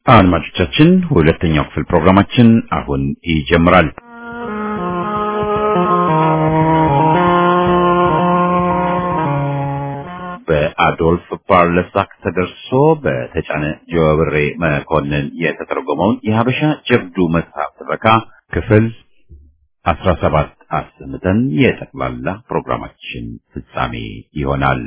አድማጮቻችን ሁለተኛው ክፍል ፕሮግራማችን አሁን ይጀምራል። በአዶልፍ ፓርለሳክ ተደርሶ በተጫነ ጀዋብሬ መኮንን የተተረጎመውን የሀበሻ ጀብዱ መጽሐፍ ትረካ ክፍል አስራ ሰባት አሰምተን የጠቅላላ ፕሮግራማችን ፍጻሜ ይሆናል።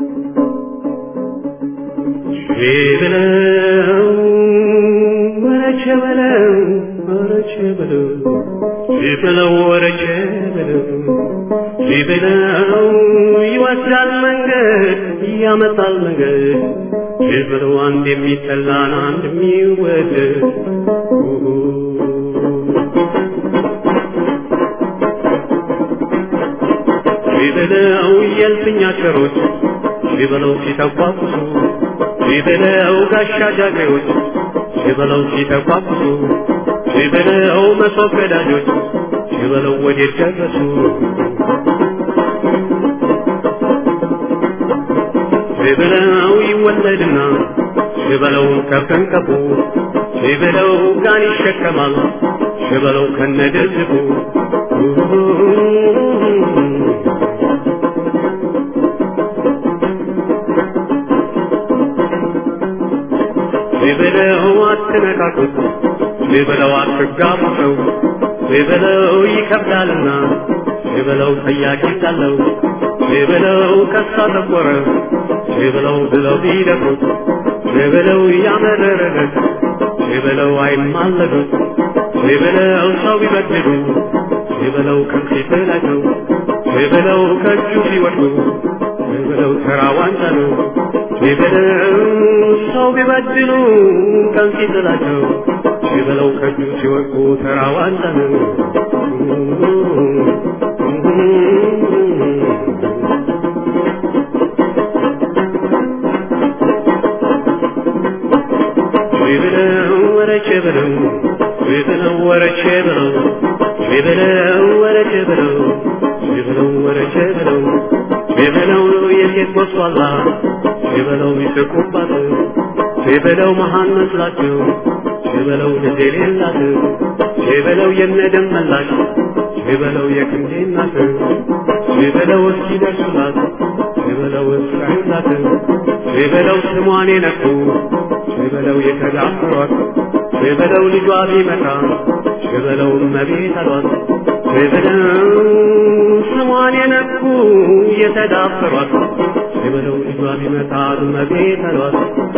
በለው ወረቸ በለው ወረቸ በለው በለው ወረቸ በለው በለው ይወስዳል መንገድ ያመጣል መንገድ በለው አንድ የሚጠላን አንድ የሚወደድ በለው የልፍኛ ቸሮች በለው ሲተቋቁሱ ሲበለው ጋሻ ጃግሬዎች ሲበለው ሲተቋቁሱ ሲበለው መሶብ ቀዳጆች ሲበለው ወዴት ደረሱ ሲበለው ይወለድና ሲበለው ከፍንቀቡ ሲበለው ጋን ይሸከማል ሲበለው ከነደዝቡ ሲበለው አትነካኩት፣ ሲበለው አትጋቡ ሰው ሲበለው ይከብዳልና፣ ሲበለው ጠያቂ እንዳለው ሲበለው ከሳ ጠቆረ፣ ሲበለው ብለው ቢደፍሩት፣ ሲበለው ያመረረለት፣ ሲበለው አይማለዱት፣ ሲበለው ሰው ቢበድሉ፣ ሲበለው ከፊት ናቸው፣ ሲበለው ከእጁ ሲወድቁ፣ ሲበለው ተራ ዋንጫ ነው። ሲበለው ሰው ቢበድሉ ቀን ሲጥላቸው ሲበለው ከእጁ ሲወድቁ ተራ ዋንጫ ነው። ሲበለው ወረቼ በለው ሲበለው ወረቼ በለው ሲበለው ወረቼ በለው ሲበለው ወረቼ በለው ሲበለው የሴት ጎስቋላ ሲበለው ይስቁባት ሲበለው መሃን መስላቸው ሲበለው ልጅ የሌላት ሲበለው የነደም መላሽ ሲበለው የክንዴ እናት ሲበለው እስኪደርሱላት ሲበለው እስራኤላት ሲበለው ስሟን የነኩ ሲበለው የተዳፈሯት ሲበለው ልጇ ቢመጣ ሲበለው እመቤት አሏት ሲበለው ስሟን የነኩ የተዳፈሯት ሲበለው ልጇ ቢመጣ እመቤት አሏት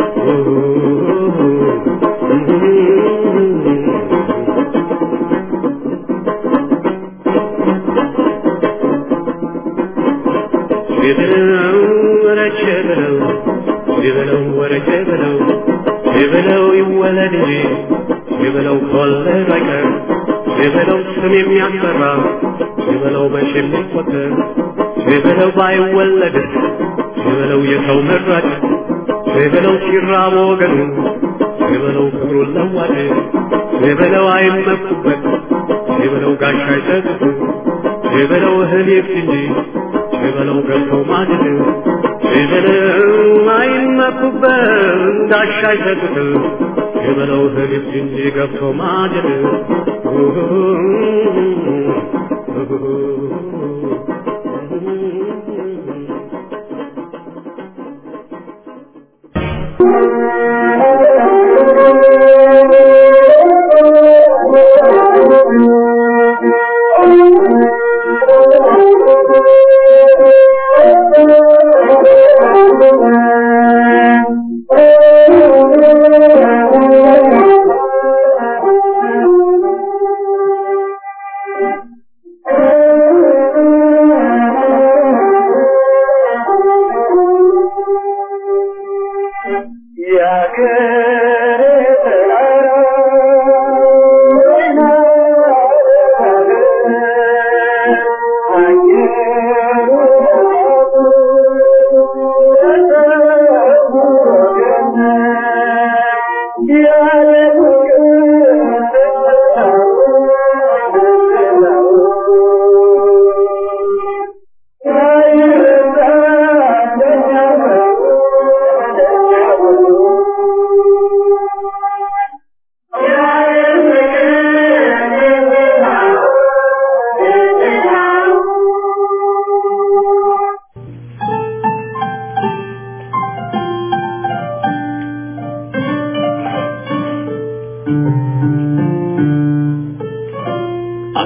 ሲበለው ወረቼ ብለው ሲበለው ወረቼ ብለው ሲበለው ይወለድ እንጂ ሲበለው ከወለድ አይቀር ሲበለው ስም የሚያስፈራ ሲበለው በሽ የሚቆጠር ሲበለው ባይወለድ ሲበለው የሰው መራጭ ሲበለው ሲራብ ወገኑ ሲበለው ክብሩን ለዋጭ ሲበለው አይመኩበት ሲበለው ጋሻ አይሰጡት ሲበለው እህል ይብስ እንጂ ሲበለው ገብቶ ማድን ሲበለው አይመኩበት ጋሻ አይሰጡት ሲበለው እህል ይብስ እንጂ ገብቶ ማድን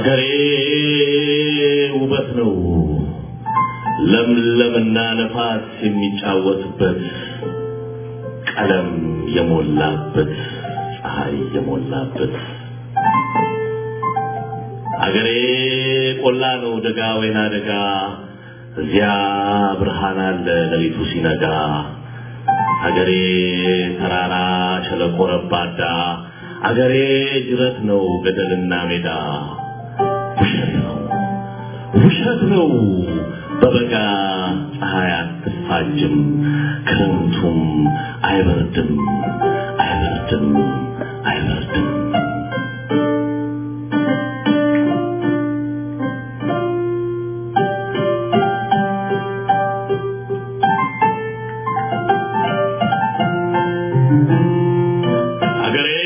ሀገሬ ውበት ነው ለምለምና ነፋስ የሚጫወትበት ቀለም የሞላበት ፀሐይ የሞላበት ሀገሬ ቆላ ነው ደጋ ወይና ደጋ እዚያ ብርሃን አለ ሌሊቱ ሲነጋ ሀገሬ ተራራ ሸለቆ ረባዳ አገሬ ጅረት ነው ገደልና ሜዳ ውሸት ነው ውሸት ነው በበጋ ፀሐይ አትፋጅም ክረምቱም አይበርድም አይበርድም አይበርድም አገሬ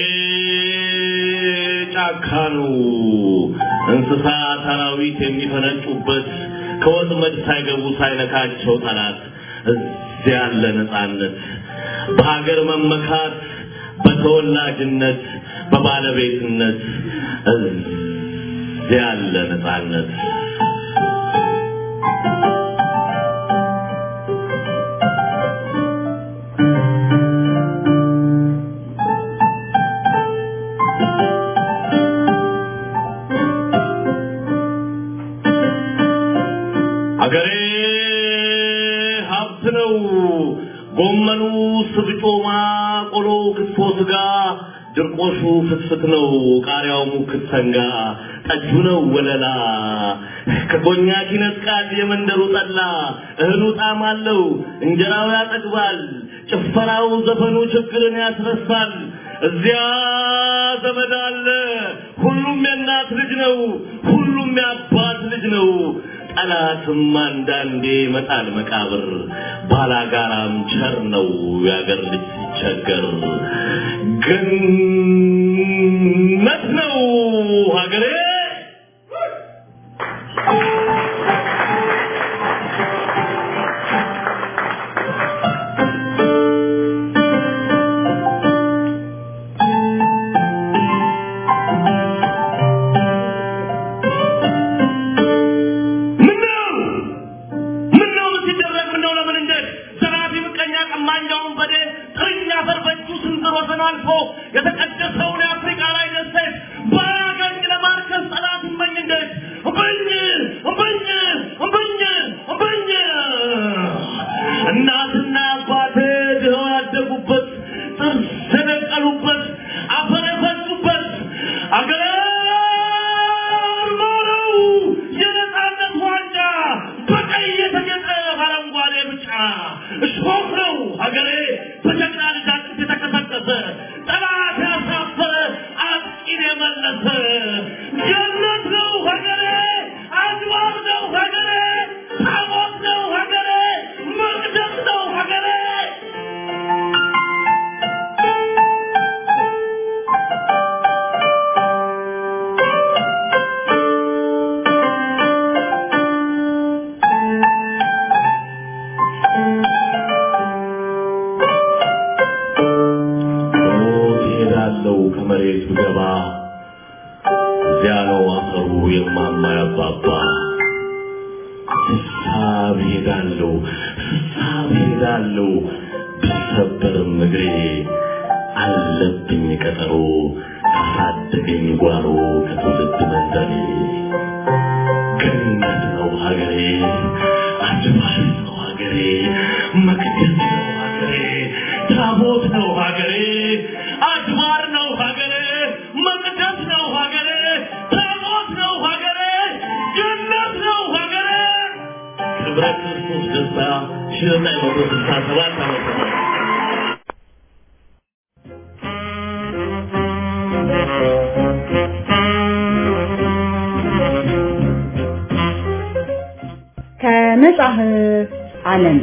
ጫካ ነው እንስሳ አራዊት የሚፈነጩበት ከወጥመድ ሳይገቡ ሳይነካቸው ጠላት እዚያ ያለ ነፃነት በሀገር መመካት በተወላጅነት በባለቤትነት እዚያ ያለ ነፃነት አገሬ ሀብት ነው። ጎመኑ፣ ስብጮማ፣ ቆሎ፣ ክትፎ፣ ስጋ፣ ድርቆሹ ፍትፍት ነው። ቃሪያው ሙክት ሰንጋ፣ ጠጁ ነው ወለላ። ከኮኛክ ይነጥቃል የመንደሩ ጠላ። እህሉ ጣዕም አለው፣ እንጀራው ያጠግባል። ጭፈራው፣ ዘፈኑ ችግርን ያስረሳል። እዚያ ዘመድ አለ። ሁሉም የእናት ልጅ ነው። ሁሉም የአባት ልጅ ነው። ጠላትም አንዳንዴ መጣል መቃብር ባላጋራም ቸር ነው ያገር ልጅ ሲቸገር ገነት ነው ሀገሬ ምነው ምነው ምን ሲደረግ ምነው ለምን እንደት ዘራፊ ምቀኛ ቀማኛውን በዴ ጥርኛ አፈር በእጁ ስንዝር ወሰን አልፎ የተቀደሰውን የአፍሪካ ላይ ደሴት ባያገኝ ለማርከስ ጠላት እመኝ እንደት እምብኝ እምብኝ እምብኝ እምብኝ እናትና አባቴ ድኸው ያደጉበት ጥርስ የነቀሉበት አፈር የፈሱበት አገር ነው የነፃነት ዋንጫ በቀይ የተጌጠ አረንጓዴ ብጫ እሾህ ነው ሀገሬ በጀግና ልጅ አጥንት የተቀሰቀሰ ጠላት ያሳፈረ አጥቂን የመለሰ ገነት ነው ሀገሬ አድባር ነው ሀገሬ ታቦት ነው ሀገሬ መቅደስ ነው ሀገሬ ሞት እሄዳለሁ ከመሬት ብገባ እዚያ ነው አፈሩ የማማ ያባባ ስሳብ ሄዳለሁ ስሳብ ሄዳለሁ ብሰበርም እግሬ አለብኝ ቀጠሮ ካሳደገኝ ጓሮ ከትውልድ መንደሬ ገነት ነው ሀገሬ አድባር ነው ሀገሬ መቅደስ ነው ሀገሬ ታቦት ነው ሀገሬ አድባር ነው ሀገሬ መቅደስ ነው ሀገሬ ታቦት ነው ሀገሬ ገነት ነው ሀገሬ ክብረ ክርስቶስ ደስታ ሺህ ዘጠኝ መቶ ስልሳ ሰባት ዓመተ ምህረት ከመጽሐፍ ዓለም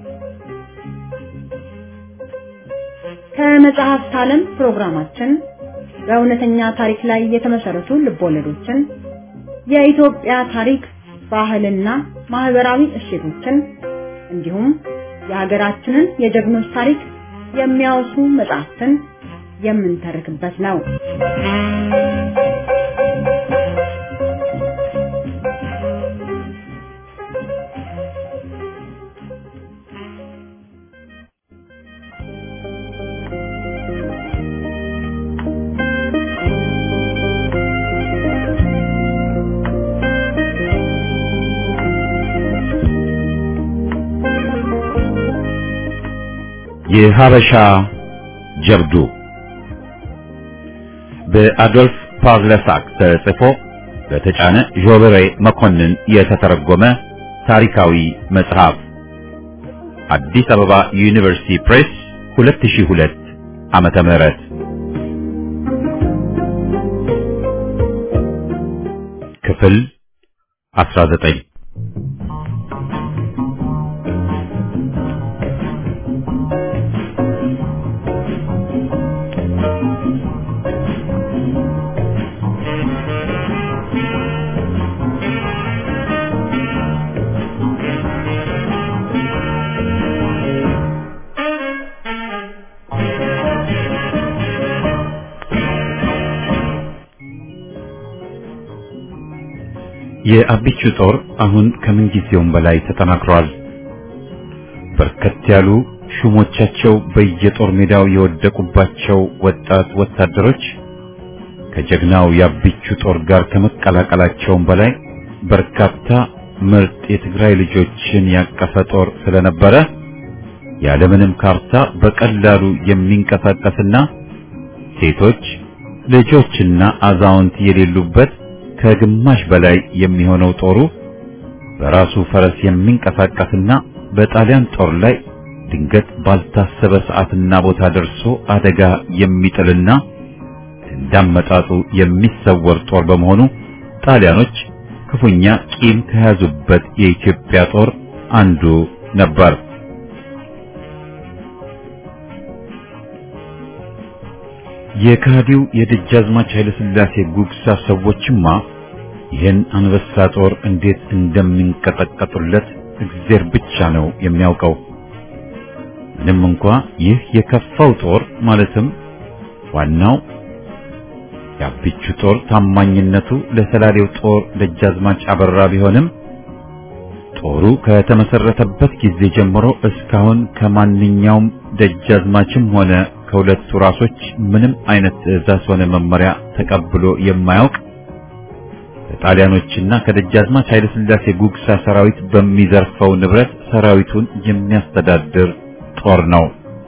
ከመጽሐፍት ዓለም ፕሮግራማችን በእውነተኛ ታሪክ ላይ የተመሰረቱ ልቦለዶችን፣ የኢትዮጵያ ታሪክ፣ ባህልና ማህበራዊ እሴቶችን እንዲሁም የሀገራችንን የጀግኖች ታሪክ የሚያወሱ መጽሐፍትን የምንተርክበት ነው። የሀበሻ ጀብዱ በአዶልፍ ፓቭለሳክ ተጽፎ በተጫነ ዦበሬ መኮንን የተተረጎመ ታሪካዊ መጽሐፍ አዲስ አበባ ዩኒቨርሲቲ ፕሬስ 2002 ዓመተ ምህረት ክፍል 19 የአቢቹ ጦር አሁን ከምን ጊዜውም በላይ ተጠናክሯል። በርከት ያሉ ሹሞቻቸው በየጦር ሜዳው የወደቁባቸው ወጣት ወታደሮች ከጀግናው የአቢቹ ጦር ጋር ከመቀላቀላቸውም በላይ በርካታ ምርጥ የትግራይ ልጆችን ያቀፈ ጦር ስለነበረ ያለምንም ካርታ በቀላሉ የሚንቀሳቀስና ሴቶች ልጆችና አዛውንት የሌሉበት ከግማሽ በላይ የሚሆነው ጦሩ በራሱ ፈረስ የሚንቀሳቀስና በጣሊያን ጦር ላይ ድንገት ባልታሰበ ሰዓትና ቦታ ደርሶ አደጋ የሚጥልና እንዳመጣጡ የሚሰወር ጦር በመሆኑ ጣሊያኖች ክፉኛ ቂም ከያዙበት የኢትዮጵያ ጦር አንዱ ነበር። የካዲው የደጃዝማች ኃይለ ሥላሴ ጉግሳ ሰዎችማ ይህን አንበሳ ጦር እንዴት እንደሚንቀጠቀጡለት እግዜር ብቻ ነው የሚያውቀው። ምንም እንኳ ይህ የከፋው ጦር ማለትም ዋናው የአቢቹ ጦር ታማኝነቱ ለሰላሌው ጦር ደጃዝማች አበራ ቢሆንም ጦሩ ከተመሰረተበት ጊዜ ጀምሮ እስካሁን ከማንኛውም ደጃዝማችም ሆነ ከሁለቱ ራሶች ምንም አይነት ትዕዛዝ ሆነ መመሪያ ተቀብሎ የማያውቅ ከጣሊያኖችና ከደጃዝማች ኃይለ ሥላሴ ጉግሳ ሰራዊት በሚዘርፈው ንብረት ሰራዊቱን የሚያስተዳድር ጦር ነው።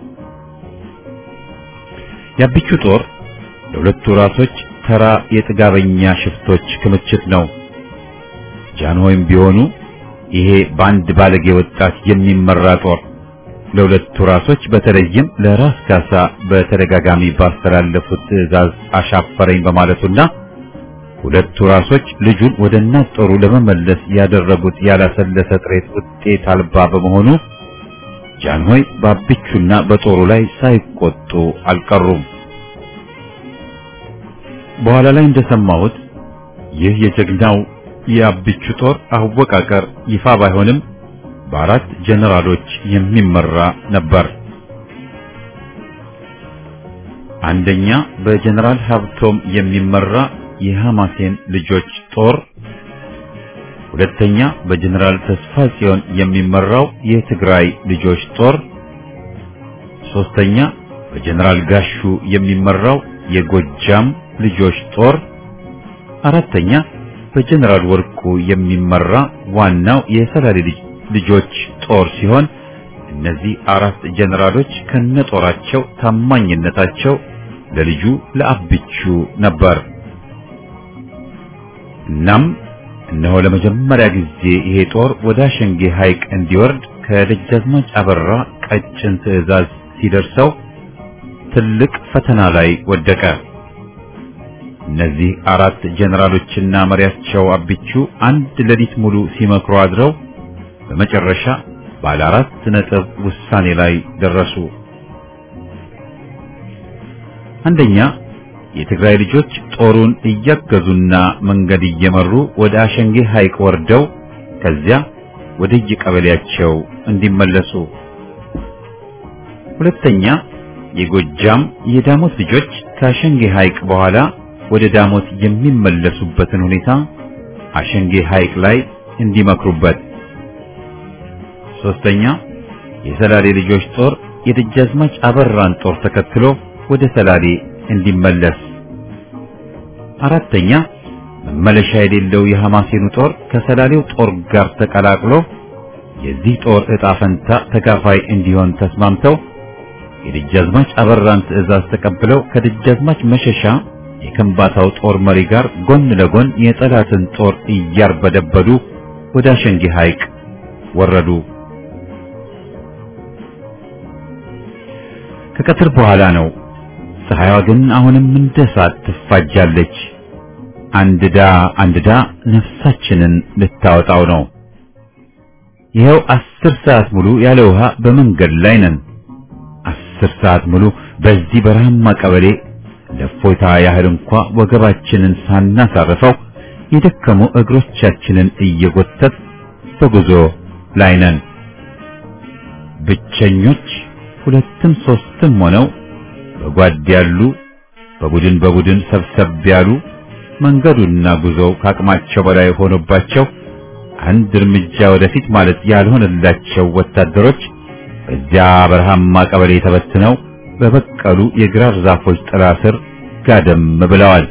የአቢቹ ጦር ለሁለቱ ራሶች ተራ የጥጋበኛ ሽፍቶች ክምችት ነው። ጃንሆይም ቢሆኑ ይሄ በአንድ ባለጌ ወጣት የሚመራ ጦር ለሁለቱ ራሶች በተለይም ለራስ ካሳ በተደጋጋሚ ባስተላለፉት ትዕዛዝ አሻፈረኝ በማለቱና ሁለቱ ራሶች ልጁን ወደ እናት ጦሩ ለመመለስ ያደረጉት ያላሰለሰ ጥረት ውጤት አልባ በመሆኑ ጃንሆይ በአቢቹና በጦሩ ላይ ሳይቆጡ አልቀሩም። በኋላ ላይ እንደሰማሁት ይህ የጀግናው የአቢቹ ጦር አወቃቀር ይፋ ባይሆንም በአራት ጀነራሎች የሚመራ ነበር። አንደኛ በጀነራል ሀብቶም የሚመራ የሐማሴን ልጆች ጦር፣ ሁለተኛ በጀነራል ተስፋ ጽዮን የሚመራው የትግራይ ልጆች ጦር፣ ሶስተኛ በጀነራል ጋሹ የሚመራው የጎጃም ልጆች ጦር፣ አራተኛ በጀነራል ወርቁ የሚመራ ዋናው የሰላሌ ልጆች ጦር ሲሆን እነዚህ አራት ጀነራሎች ከነጦራቸው ታማኝነታቸው ለልጁ ለአቢቹ ነበር። እናም እነሆ ለመጀመሪያ ጊዜ ይሄ ጦር ወደ አሸንጌ ሐይቅ እንዲወርድ ከደጃዝማች አበራ ቀጭን ትዕዛዝ ሲደርሰው ትልቅ ፈተና ላይ ወደቀ። እነዚህ አራት ጀነራሎችና መሪያቸው አቢቹ አንድ ሌሊት ሙሉ ሲመክሩ አድረው በመጨረሻ ባለ አራት ነጥብ ውሳኔ ላይ ደረሱ። አንደኛ የትግራይ ልጆች ጦሩን እያገዙና መንገድ እየመሩ ወደ አሸንጌ ሐይቅ ወርደው ከዚያ ወደ የቀበሌያቸው እንዲመለሱ። ሁለተኛ የጎጃም የዳሞት ልጆች ከአሸንጌ ሐይቅ በኋላ ወደ ዳሞት የሚመለሱበትን ሁኔታ አሸንጌ ሐይቅ ላይ እንዲመክሩበት። ሶስተኛ የሰላሌ ልጆች ጦር የደጃዝማች አበራን ጦር ተከትሎ ወደ ሰላሌ እንዲመለስ። አራተኛ መመለሻ የሌለው የሐማሴኑ ጦር ከሰላሌው ጦር ጋር ተቀላቅሎ የዚህ ጦር ዕጣ ፈንታ ተካፋይ እንዲሆን ተስማምተው የደጃዝማች አበራን ትዕዛዝ ተቀብለው ከደጃዝማች መሸሻ የከምባታው ጦር መሪ ጋር ጎን ለጎን የጠላትን ጦር እያርበደበዱ ወደ አሸንጌ ሐይቅ ወረዱ። ከቀትር በኋላ ነው። ፀሐይዋ ግን አሁንም እንደ እሳት ትፋጃለች። አንድዳ አንድዳ ነፍሳችንን ልታወጣው ነው። ይኸው አስር ሰዓት ሙሉ ያለ ውሃ በመንገድ ላይ ነን። አስር ሰዓት ሙሉ በዚህ በረሃማ ቀበሌ ለፎይታ ያህል እንኳ ወገባችንን ሳናሳርፈው የደከሙ እግሮቻችንን እየጎተት በጉዞ ላይ ነን። ብቸኞች ሁለትም ሶስትም ሆነው በጓድ ያሉ በቡድን በቡድን ሰብሰብ ያሉ መንገዱና ጉዞው ከአቅማቸው በላይ ሆኖባቸው አንድ እርምጃ ወደፊት ማለት ያልሆነላቸው ወታደሮች በዚያ በረሃማ ቀበሌ ተበትነው በበቀሉ የግራር ዛፎች ጥላ ስር ጋደም ብለዋል።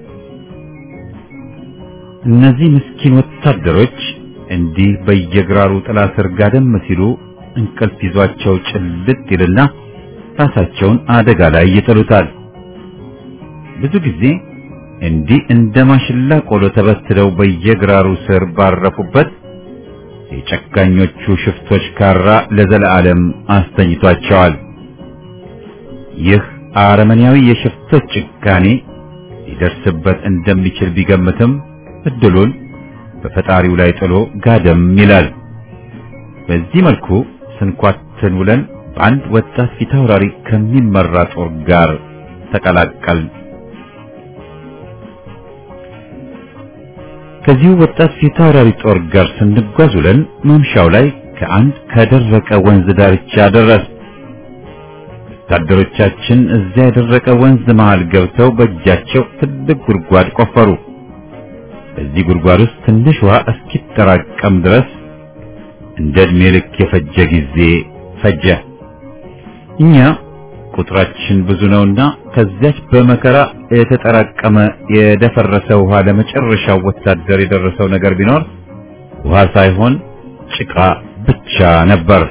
እነዚህ ምስኪን ወታደሮች እንዲህ በየግራሩ ጥላ ስር ጋደም ሲሉ እንቅልፍ ይዟቸው ጭልጥ ይልና ራሳቸውን አደጋ ላይ ይጥሉታል። ብዙ ጊዜ እንዲህ እንደ ማሽላ ቆሎ ተበትለው በየግራሩ ስር ባረፉበት የጨካኞቹ ሽፍቶች ካራ ለዘለዓለም አስተኝቷቸዋል። ይህ አረመኔያዊ የሽፍቶች ጭካኔ ሊደርስበት እንደሚችል ቢገምትም እድሉን በፈጣሪው ላይ ጥሎ ጋደም ይላል። በዚህ መልኩ ስንኳትን ውለን በአንድ ወጣት ፊታውራሪ ከሚመራ ጦር ጋር ተቀላቀል። ከዚሁ ወጣት ፊታውራሪ ጦር ጋር ስንጓዝ ውለን ማምሻው ላይ ከአንድ ከደረቀ ወንዝ ዳርቻ ደረስ። ወታደሮቻችን እዚያ የደረቀ ወንዝ መሃል ገብተው በእጃቸው ትልቅ ጉድጓድ ቆፈሩ። በዚህ ጉድጓድ ውስጥ ትንሽ ውሃ እስኪጠራቀም ድረስ እንደ ዕድሜ ልክ የፈጀ ጊዜ ፈጀ። እኛ ቁጥራችን ብዙ ነውና ከዚያች በመከራ የተጠራቀመ የደፈረሰ ውሃ ለመጨረሻው ወታደር የደረሰው ነገር ቢኖር ውሃ ሳይሆን ጭቃ ብቻ ነበር።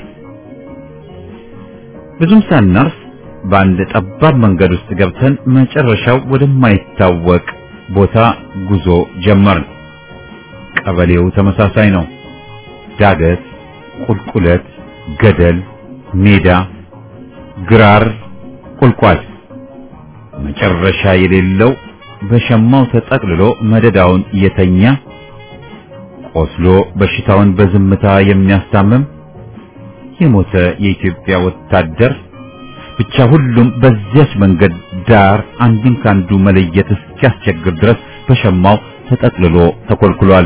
ብዙም ሳናርፍ በአንድ ጠባብ መንገድ ውስጥ ገብተን መጨረሻው ወደማይታወቅ ቦታ ጉዞ ጀመርን። ቀበሌው ተመሳሳይ ነው። ዳገት፣ ቁልቁለት፣ ገደል፣ ሜዳ፣ ግራር፣ ቁልቋል መጨረሻ የሌለው በሸማው ተጠቅልሎ መደዳውን የተኛ ቆስሎ በሽታውን በዝምታ የሚያስታምም የሞተ የኢትዮጵያ ወታደር ብቻ ሁሉም በዚያች መንገድ ዳር አንዱን ካንዱ መለየት እስኪያስቸግር ድረስ በሸማው ተጠቅልሎ ተኮልኩሏል።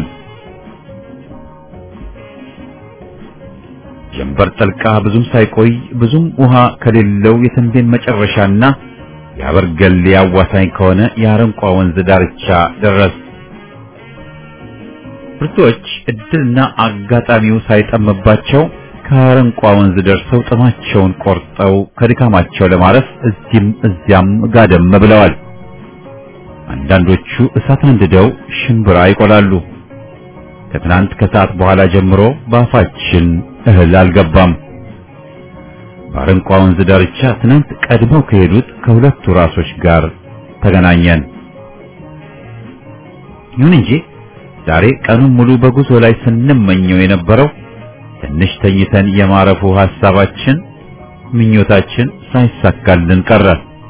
ጀንበር ጠልቃ ብዙም ሳይቆይ ብዙም ውሃ ከሌለው የተንቤን መጨረሻና የአበርገሌ አዋሳኝ ከሆነ የአረንቋ ወንዝ ዳርቻ ደረስ። ብርቶች እድልና አጋጣሚው ሳይጠምባቸው ከአረንቋ ወንዝ ደርሰው ጥማቸውን ቆርጠው ከድካማቸው ለማረፍ እዚህም እዚያም ጋደም ብለዋል። አንዳንዶቹ እሳት አንድደው ሽምብራ ይቆላሉ። ከትናንት ከሰዓት በኋላ ጀምሮ በአፋችን እህል አልገባም። በአረንቋ ወንዝ ዳርቻ ትናንት ቀድመው ከሄዱት ከሁለቱ ራሶች ጋር ተገናኘን። ይሁን እንጂ ዛሬ ቀኑን ሙሉ በጉዞ ላይ ስንመኘው የነበረው ትንሽ ተኝተን የማረፉ ሐሳባችን፣ ምኞታችን ሳይሳካልን ቀረ።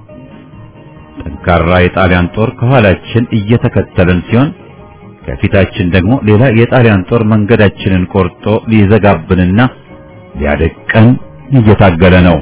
ጠንካራ የጣሊያን ጦር ከኋላችን እየተከተለን ሲሆን ከፊታችን ደግሞ ሌላ የጣሊያን ጦር መንገዳችንን ቆርጦ ሊዘጋብንና ሊያደቀን እየታገለ ነው።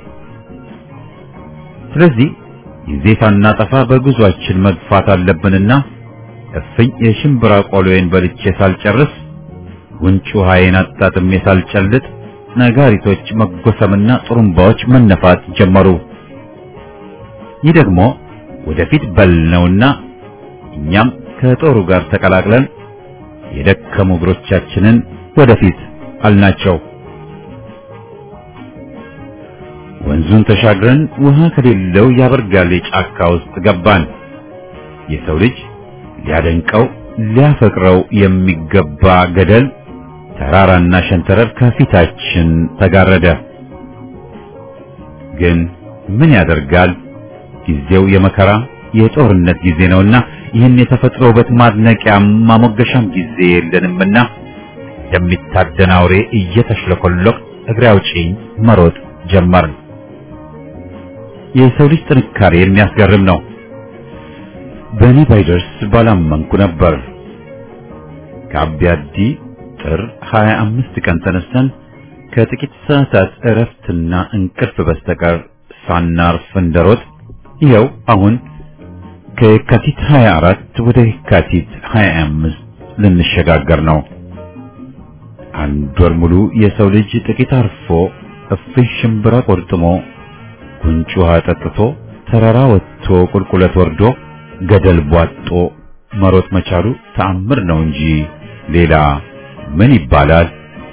ስለዚህ ጊዜ ሳናጠፋ በጉዟችን መግፋት አለብንና እፍኝ የሽምብራ ቆሎዬን በልቼ ሳልጨርስ ጉንጭ ውሃዬን አጣጥሜ ሳልጨልጥ ነጋሪቶች መጎሰምና ጥሩምባዎች መነፋት ጀመሩ። ይህ ደግሞ ወደፊት በል ነውና እኛም ከጦሩ ጋር ተቀላቅለን የደከሙ እግሮቻችንን ወደፊት አልናቸው። ወንዙን ተሻግረን ውሃ ከሌለው ያበርጋሌ ጫካ ውስጥ ገባን። የሰው ልጅ ሊያደንቀው ሊያፈቅረው የሚገባ ገደል፣ ተራራና ሸንተረር ከፊታችን ተጋረደ። ግን ምን ያደርጋል ጊዜው የመከራ የጦርነት ጊዜ ነውና ይህን የተፈጥሮ ውበት ማድነቂያም ማሞገሻም ጊዜ የለንምና እንደሚታደን አውሬ እየተሽለኮለቅ እግሬ አውጪኝ መሮጥ ጀመርን። የሰው ልጅ ጥንካሬ የሚያስገርም ነው። በእኔ ባይደርስ ባላመንኩ ነበር። ከአቢያዲ ጥር 25 ቀን ተነስተን ከጥቂት ሰዓታት እረፍትና እንቅልፍ በስተቀር ሳናርፍ እንደሮጥ ይኸው አሁን ከየካቲት 24 ወደ የካቲት 25 ልንሸጋገር ነው። አንድ ወር ሙሉ የሰው ልጅ ጥቂት አርፎ እፍኝ ሽምብራ ቆርጥሞ ጉንጭ ውሃ ጠጥቶ ተራራ ወጥቶ ቁልቁለት ወርዶ ገደል ቧጦ መሮጥ መቻሉ ተአምር ነው እንጂ ሌላ ምን ይባላል?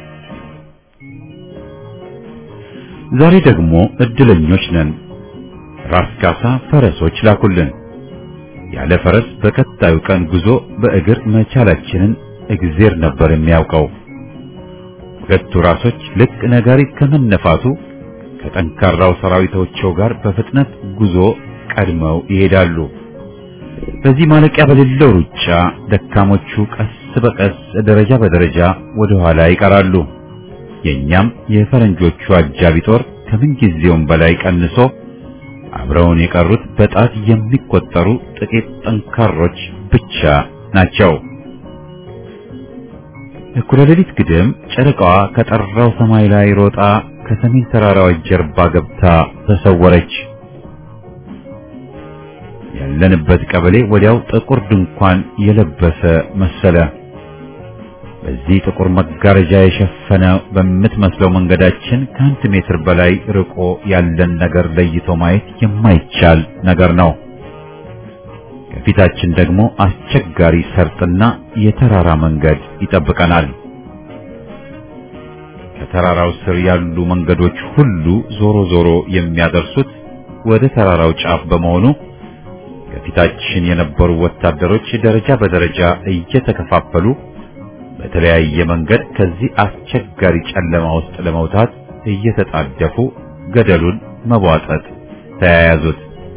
ዛሬ ደግሞ እድለኞች ነን። ራስ ካሳ ፈረሶች ላኩልን። ያለ ፈረስ በቀጣዩ ቀን ጉዞ በእግር መቻላችንን እግዜር ነበር የሚያውቀው። ሁለቱ ራሶች ልክ ነጋሪት ከመነፋቱ ከጠንካራው ሰራዊታቸው ጋር በፍጥነት ጉዞ ቀድመው ይሄዳሉ። በዚህ ማለቂያ በሌለው ሩጫ ደካሞቹ ቀስ በቀስ ደረጃ በደረጃ ወደ ኋላ ይቀራሉ። የኛም የፈረንጆቹ አጃቢ ጦር ከምን ጊዜውም በላይ ቀንሶ አብረውን የቀሩት በጣት የሚቆጠሩ ጥቂት ጠንካሮች ብቻ ናቸው። እኩለ ሌሊት ግድም ጨረቃዋ ከጠራው ሰማይ ላይ ሮጣ ከሰሜን ተራራዎች ጀርባ ገብታ ተሰወረች። ያለንበት ቀበሌ ወዲያው ጥቁር ድንኳን የለበሰ መሰለ። በዚህ ጥቁር መጋረጃ የሸፈነ በምትመስለው መንገዳችን ከአንድ ሜትር በላይ ርቆ ያለን ነገር ለይቶ ማየት የማይቻል ነገር ነው። ከፊታችን ደግሞ አስቸጋሪ ሰርጥና የተራራ መንገድ ይጠብቀናል። ከተራራው ስር ያሉ መንገዶች ሁሉ ዞሮ ዞሮ የሚያደርሱት ወደ ተራራው ጫፍ በመሆኑ ከፊታችን የነበሩ ወታደሮች ደረጃ በደረጃ እየተከፋፈሉ በተለያየ መንገድ ከዚህ አስቸጋሪ ጨለማ ውስጥ ለመውጣት እየተጣደፉ ገደሉን መቧጠጥ ተያያዙት።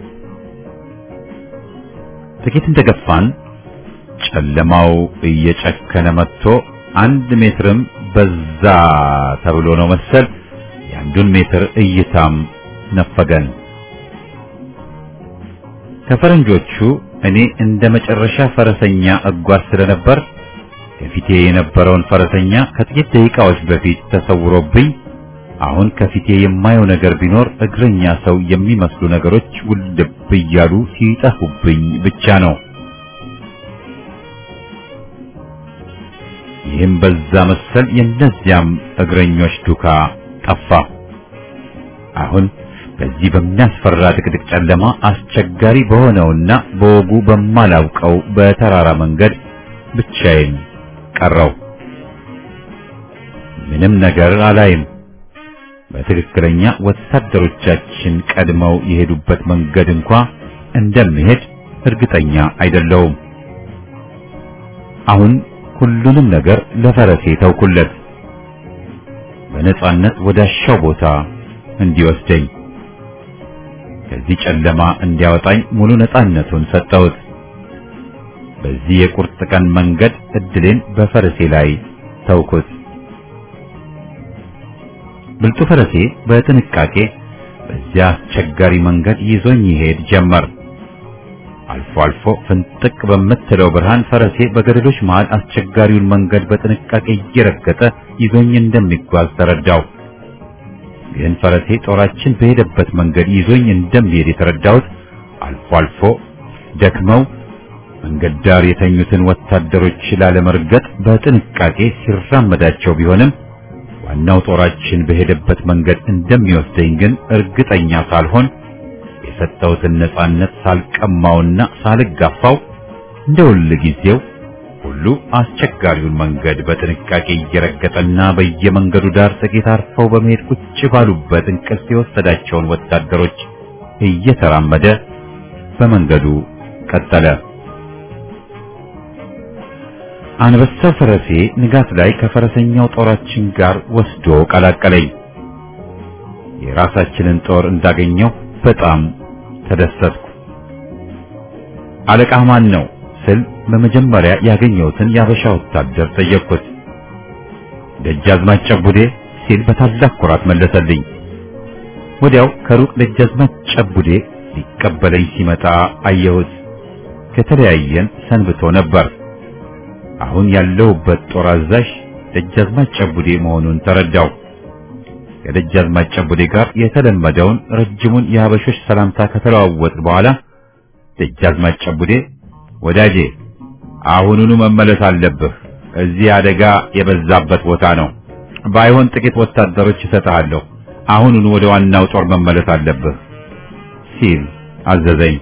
ጥቂት እንደገፋን ጨለማው እየጨከነ መጥቶ አንድ ሜትርም በዛ ተብሎ ነው መሰል የአንዱን ሜትር እይታም ነፈገን። ከፈረንጆቹ እኔ እንደ መጨረሻ ፈረሰኛ እጓዝ ስለነበር ከፊቴ የነበረውን ፈረሰኛ ከጥቂት ደቂቃዎች በፊት ተሰውሮብኝ አሁን ከፊቴ የማየው ነገር ቢኖር እግረኛ ሰው የሚመስሉ ነገሮች ውልብ እያሉ ሲጠፉብኝ ብቻ ነው። ይህም በዛ መሰል የእነዚያም እግረኞች ዱካ ጠፋ። አሁን በዚህ በሚያስፈራ ድቅድቅ ጨለማ አስቸጋሪ በሆነውና በወጉ በማላውቀው በተራራ መንገድ ብቻዬን ቀረው። ምንም ነገር አላይም። በትክክለኛ ወታደሮቻችን ቀድመው የሄዱበት መንገድ እንኳ እንደምሄድ እርግጠኛ አይደለውም። አሁን ሁሉንም ነገር ለፈረሴ ተውኩለት፣ በነጻነት ወዳሻው ቦታ እንዲወስደኝ፣ ከዚህ ጨለማ እንዲያወጣኝ ሙሉ ነጻነቱን ሰጠሁት። በዚህ የቁርጥ ቀን መንገድ እድሌን በፈረሴ ላይ ተውኩት። ብልጡ ፈረሴ በጥንቃቄ በዚያ አስቸጋሪ መንገድ ይዞኝ ይሄድ ጀመር። አልፎ አልፎ ፍንጥቅ በምትለው ብርሃን ፈረሴ በገደሎች መሃል አስቸጋሪውን መንገድ በጥንቃቄ እየረገጠ ይዞኝ እንደሚጓዝ ተረዳው። ግን ፈረሴ ጦራችን በሄደበት መንገድ ይዞኝ እንደሚሄድ የተረዳሁት አልፎ አልፎ ደክመው መንገድ ዳር የተኙትን ወታደሮች ላለመርገጥ በጥንቃቄ ሲራመዳቸው ቢሆንም ዋናው ጦራችን በሄደበት መንገድ እንደሚወስደኝ ግን እርግጠኛ ሳልሆን የሰጠሁትን ነጻነት ሳልቀማውና ሳልጋፋው እንደ ሁል ጊዜው ሁሉ አስቸጋሪውን መንገድ በጥንቃቄ እየረገጠና በየመንገዱ ዳር ጥቂት አርፈው በመሄድ ቁጭ ባሉበት እንቅልፍ የወሰዳቸውን ወታደሮች እየተራመደ በመንገዱ ቀጠለ። አንበሳው ፈረሴ ንጋት ላይ ከፈረሰኛው ጦራችን ጋር ወስዶ ቀላቀለኝ። የራሳችንን ጦር እንዳገኘው በጣም ተደሰትኩ። አለቃ ማን ነው ስል በመጀመሪያ ያገኘሁትን የአበሻ ወታደር ጠየቅኩት። ደጃዝማች ጨቡዴ ሲል በታላቅ ኩራት መለሰልኝ። ወዲያው ከሩቅ ደጃዝማች ጨቡዴ ሊቀበለኝ ሲመጣ አየሁት። ከተለያየን ሰንብቶ ነበር። አሁን ያለሁበት ጦር አዛዥ ደጃዝማች ጨቡዴ መሆኑን ተረዳው። ከደጃዝማች ጨቡዴ ጋር የተለመደውን ረጅሙን የሀበሾች ሰላምታ ከተለዋወጥ በኋላ ደጃዝማች ጨቡዴ ወዳጄ አሁኑኑ መመለስ አለብህ። እዚህ አደጋ የበዛበት ቦታ ነው። ባይሆን ጥቂት ወታደሮች እሰጥሃለሁ። አሁኑኑ ወደ ዋናው ጦር መመለስ አለብህ ሲል አዘዘኝ።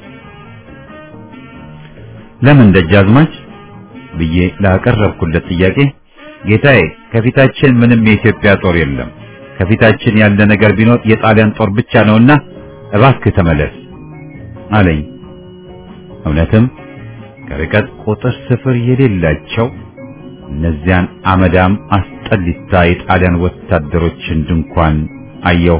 ለምን ደጃዝማች ብዬ ላቀረብኩለት ጥያቄ ጌታዬ፣ ከፊታችን ምንም የኢትዮጵያ ጦር የለም። ከፊታችን ያለ ነገር ቢኖር የጣሊያን ጦር ብቻ ነውና እባክህ ተመለስ አለኝ። እውነትም ከርቀት ቁጥር ስፍር የሌላቸው እነዚያን አመዳም አስጠሊታ የጣሊያን ወታደሮችን ድንኳን አየሁ።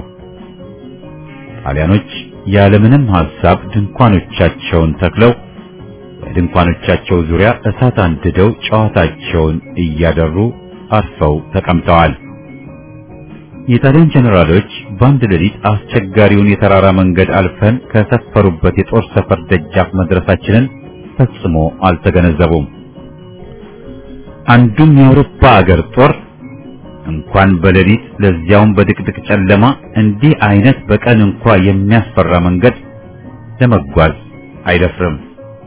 ጣሊያኖች ያለምንም ሐሳብ ድንኳኖቻቸውን ተክለው በድንኳኖቻቸው ዙሪያ እሳት አንድደው ጨዋታቸውን እያደሩ አርፈው ተቀምጠዋል። የጣሊያን ጀነራሎች በአንድ ሌሊት አስቸጋሪውን የተራራ መንገድ አልፈን ከሰፈሩበት የጦር ሰፈር ደጃፍ መድረሳችንን ፈጽሞ አልተገነዘቡም። አንዱም የአውሮፓ አገር ጦር እንኳን በሌሊት ለዚያውም በድቅድቅ ጨለማ እንዲህ አይነት በቀን እንኳ የሚያስፈራ መንገድ ለመጓዝ አይደፍርም።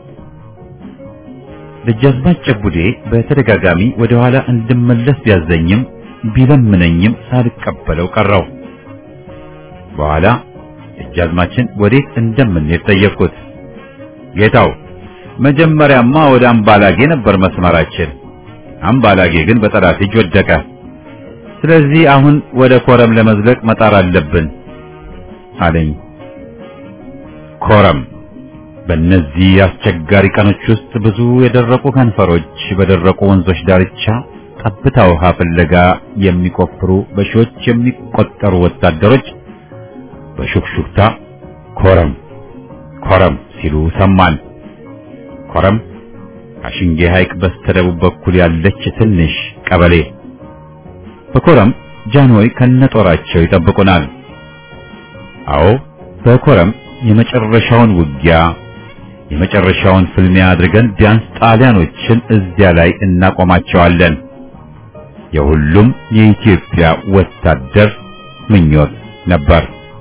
ደጃዝማች ጨቡዴ በተደጋጋሚ ወደ ኋላ እንድመለስ ቢያዘኝም ቢለምነኝም ሳልቀበለው ቀረው። በኋላ ደጃዝማችን ወዴት እንደምንሄድ ጠየቅኩት። ጌታው መጀመሪያማ ወደ አምባላጌ ነበር መስመራችን። አምባላጌ ግን በጠላት እጅ ወደቀ። ስለዚህ አሁን ወደ ኮረም ለመዝለቅ መጣር አለብን አለኝ። ኮረም በእነዚህ አስቸጋሪ ቀኖች ውስጥ ብዙ የደረቁ ከንፈሮች በደረቁ ወንዞች ዳርቻ ጠብታ ውሃ ፍለጋ የሚቆፍሩ በሺዎች የሚቆጠሩ ወታደሮች በሹክሹክታ ኮረም ኮረም ሲሉ ሰማን። ኮረም ከሽንጌ ሐይቅ በስተደቡብ በኩል ያለች ትንሽ ቀበሌ። በኮረም ጃንሆይ ከነጦራቸው ይጠብቁናል። አዎ በኮረም የመጨረሻውን ውጊያ የመጨረሻውን ፍልሚያ አድርገን ቢያንስ ጣሊያኖችን እዚያ ላይ እናቆማቸዋለን። የሁሉም የኢትዮጵያ ወታደር ምኞት ነበር።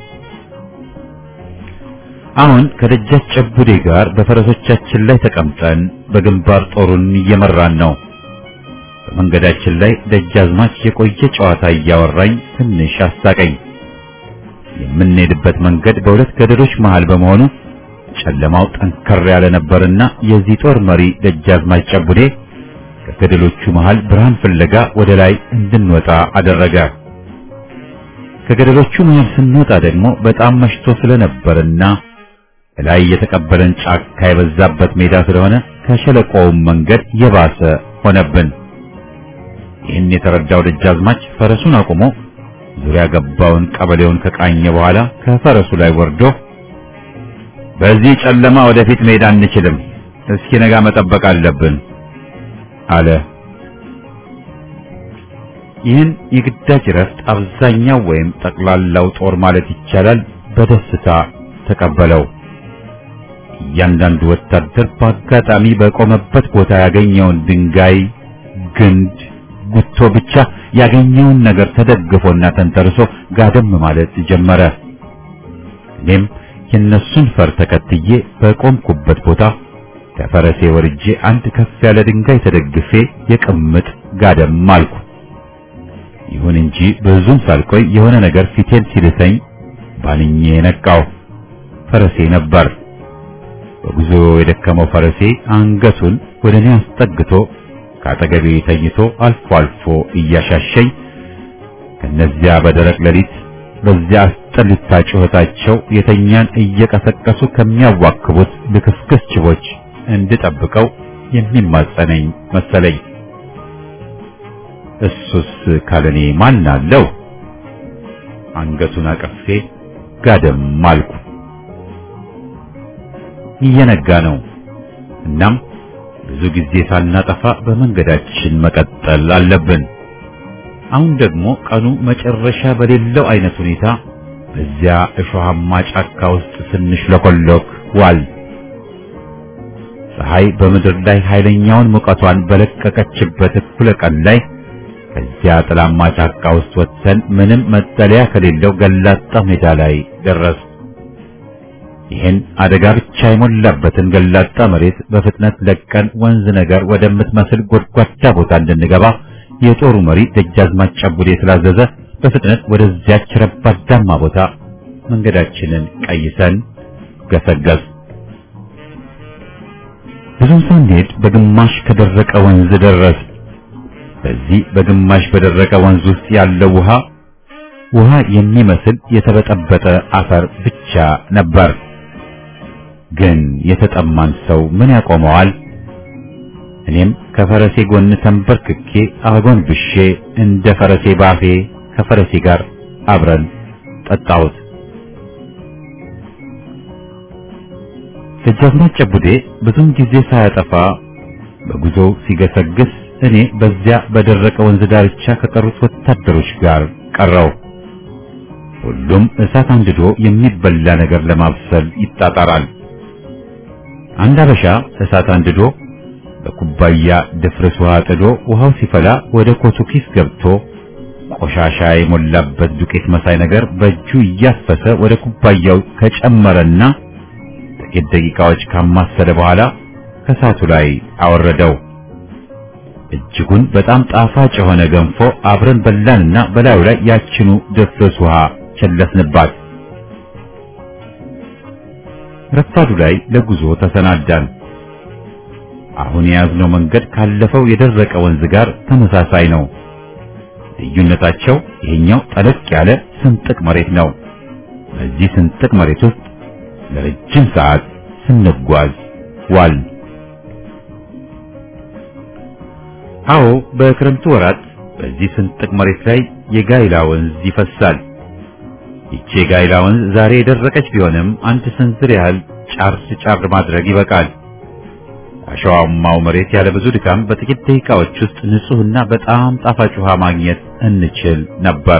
አሁን ከደጃች ጨቡዴ ጋር በፈረሶቻችን ላይ ተቀምጠን በግንባር ጦሩን እየመራን ነው። በመንገዳችን ላይ ደጃዝማች የቆየ ጨዋታ እያወራኝ ትንሽ አሳቀኝ። የምንሄድበት መንገድ በሁለት ገደሎች መሃል በመሆኑ ጨለማው ጠንከር ያለ ነበርና የዚህ ጦር መሪ ደጃዝማች ጨቡዴ ከገደሎቹ መሃል ብርሃን ፍለጋ ወደ ላይ እንድንወጣ አደረገ። ከገደሎቹ መሃል ስንወጣ ደግሞ በጣም መሽቶ ስለነበርና ላይ የተቀበለን ጫካ የበዛበት ሜዳ ስለሆነ ከሸለቆውም መንገድ የባሰ ሆነብን። ይህን የተረዳው ደጃዝማች ፈረሱን አቁሞ ዙሪያ ገባውን ቀበሌውን ከቃኘ በኋላ ከፈረሱ ላይ ወርዶ በዚህ ጨለማ ወደፊት መሄድ አንችልም፣ እስኪ ነጋ መጠበቅ አለብን አለ። ይህን የግዳጅ ረፍት አብዛኛው ወይም ጠቅላላው ጦር ማለት ይቻላል በደስታ ተቀበለው። እያንዳንዱ ወታደር በአጋጣሚ በቆመበት ቦታ ያገኘውን ድንጋይ፣ ግንድ፣ ጉቶ ብቻ ያገኘውን ነገር ተደግፎና ተንተርሶ ጋደም ማለት ጀመረ። እኔም የነሱን ፈር ተከትዬ በቆምኩበት ቦታ ከፈረሴ ወርጄ አንድ ከፍ ያለ ድንጋይ ተደግፌ የቅምጥ ጋደም አልኩ። ይሁን እንጂ ብዙም ሳልቆይ የሆነ ነገር ፊቴን ሲልሰኝ ባንኜ ነቃው። ፈረሴ ነበር። በጉዞ የደከመው ፈረሴ አንገቱን ወደ እኔ አስጠግቶ ከአጠገቤ ተኝቶ አልፎ አልፎ እያሻሸኝ ከነዚያ በደረቅ ሌሊት በዚያ አስጠሊታ ጩኸታቸው የተኛን እየቀሰቀሱ ከሚያዋክቡት ልክስክስ ጅቦች እንድጠብቀው የሚማጸነኝ መሰለኝ። እሱስ ካለኔ ማን አለው? አንገቱን አቅፌ ጋደም አልኩ። እየነጋ ነው። እናም ብዙ ጊዜ ሳናጠፋ በመንገዳችን መቀጠል አለብን። አሁን ደግሞ ቀኑ መጨረሻ በሌለው አይነት ሁኔታ በዚያ እሾሃማ ጫካ ውስጥ ስንሽለኮሎክ ዋል። ፀሐይ በምድር ላይ ኃይለኛውን ሙቀቷን በለቀቀችበት እኩለ ቀን ላይ ከዚያ ጥላማ ጫካ ውስጥ ወጥተን ምንም መጠለያ ከሌለው ገላጣ ሜዳ ላይ ደረስ። ይህን አደጋ ብቻ የሞላበትን ገላጣ መሬት በፍጥነት ለቀን ወንዝ ነገር ወደምትመስል ጎድጓዳ ቦታ እንድንገባ የጦሩ መሪ ደጃዝማች ጨቡዴ ስላዘዘ በፍጥነት ወደዚያች ረባዳማ ቦታ መንገዳችንን ቀይሰን ገሰገስ። ብዙም ሳንሄድ በግማሽ ከደረቀ ወንዝ ደረስ። በዚህ በግማሽ በደረቀ ወንዝ ውስጥ ያለው ውሃ ውሃ የሚመስል የተበጠበጠ አፈር ብቻ ነበር። ግን የተጠማን ሰው ምን ያቆመዋል? እኔም ከፈረሴ ጎን ተንበርክኬ አጎንብሼ እንደ ፈረሴ ባፌ ከፈረሴ ጋር አብረን ጠጣሁት። ደጃዝማች ጨቡዴ ብዙም ጊዜ ሳያጠፋ በጉዞው ሲገሰግስ እኔ በዚያ በደረቀ ወንዝ ዳርቻ ከቀሩት ወታደሮች ጋር ቀረው። ሁሉም እሳት አንድዶ የሚበላ ነገር ለማብሰል ይጣጣራል። አንድ አበሻ እሳት አንድዶ በኩባያ ድፍርስ ውሃ ጥዶ ውሃው ሲፈላ ወደ ኮቱ ኪስ ገብቶ ቆሻሻ የሞላበት ዱቄት መሳይ ነገር በእጁ እያፈሰ ወደ ኩባያው ከጨመረና ጥቂት ደቂቃዎች ካማሰለ በኋላ ከእሳቱ ላይ አወረደው። እጅጉን በጣም ጣፋጭ የሆነ ገንፎ አብረን በላንና በላዩ ላይ ያችኑ ድፍርስ ውሃ ቸለስንባት። ረፋዱ ላይ ለጉዞ ተሰናዳን። አሁን የያዝነው መንገድ ካለፈው የደረቀ ወንዝ ጋር ተመሳሳይ ነው። ልዩነታቸው ይሄኛው ጠለቅ ያለ ስንጥቅ መሬት ነው። በዚህ ስንጥቅ መሬት ውስጥ ለረጅም ሰዓት ስንጓዝ ዋል። አዎ በክረምቱ ወራት በዚህ ስንጥቅ መሬት ላይ የጋይላ ወንዝ ይፈሳል። ይቺ የጋይላ ወንዝ ዛሬ የደረቀች ቢሆንም አንድ ስንዝር ያህል ጫር ጫር ማድረግ ይበቃል። አሸዋማው መሬት ያለ ብዙ ድካም በጥቂት ደቂቃዎች ውስጥ ንጹህና በጣም ጣፋጭ ውሃ ማግኘት እንችል ነበር።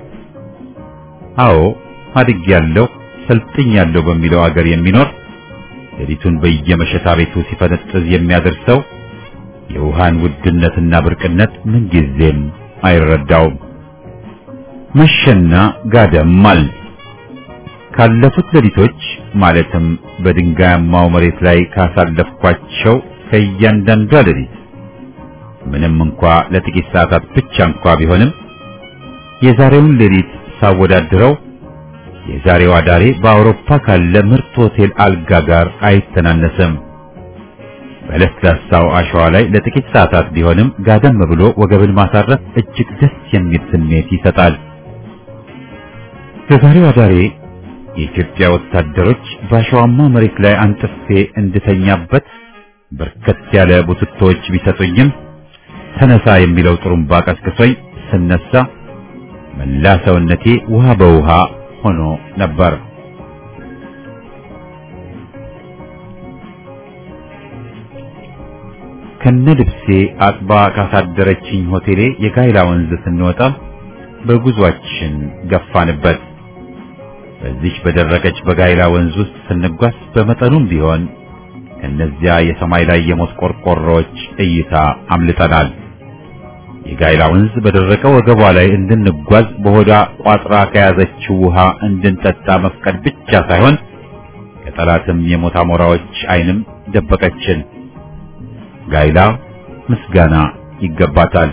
አዎ አድግ ያለው ሰልጥኝ ያለው በሚለው አገር የሚኖር ሌሊቱን በየመሸታ ቤቱ ሲፈነጥዝ የሚያደርሰው የውሃን ውድነትና ብርቅነት ምንጊዜም አይረዳውም። መሸና ጋደም አል ካለፉት ሌሊቶች ማለትም በድንጋያማው መሬት ላይ ካሳለፍኳቸው ከእያንዳንዷ ሌሊት ምንም እንኳ ለጥቂት ሰዓታት ብቻ እንኳ ቢሆንም የዛሬውን ሌሊት ሳወዳድረው የዛሬው አዳሬ በአውሮፓ ካለ ምርጥ ሆቴል አልጋ ጋር አይተናነስም። በለስላሳው አሸዋ ላይ ለጥቂት ሰዓታት ቢሆንም ጋደም ብሎ ወገብን ማሳረፍ እጅግ ደስ የሚል ስሜት ይሰጣል። የዛሬው አዳሬ የኢትዮጵያ ወታደሮች በአሸዋማ መሬት ላይ አንጥፌ እንድተኛበት በርከት ያለ ቡትቶች ቢሰጡኝም ተነሳ የሚለው ጥሩምባ ቀስቅሶኝ ስነሳ መላ ሰውነቴ ውሃ በውሃ ሆኖ ነበር። ከነ ልብሴ አጥባ ካሳደረችኝ ሆቴሌ የጋይላ ወንዝ ስንወጣ በጉዟችን ገፋንበት። በዚች በደረቀች በጋይላ ወንዝ ውስጥ ስንጓዝ በመጠኑም ቢሆን ከነዚያ የሰማይ ላይ የሞት ቆርቆሮዎች እይታ አምልጠናል። የጋይላ ወንዝ በደረቀ ወገቧ ላይ እንድንጓዝ በሆዷ ቋጥራ ከያዘችው ውሃ እንድንጠጣ መፍቀድ ብቻ ሳይሆን ከጠላትም የሞት አሞራዎች ዓይንም ደበቀችን። ጋይላ ምስጋና ይገባታል።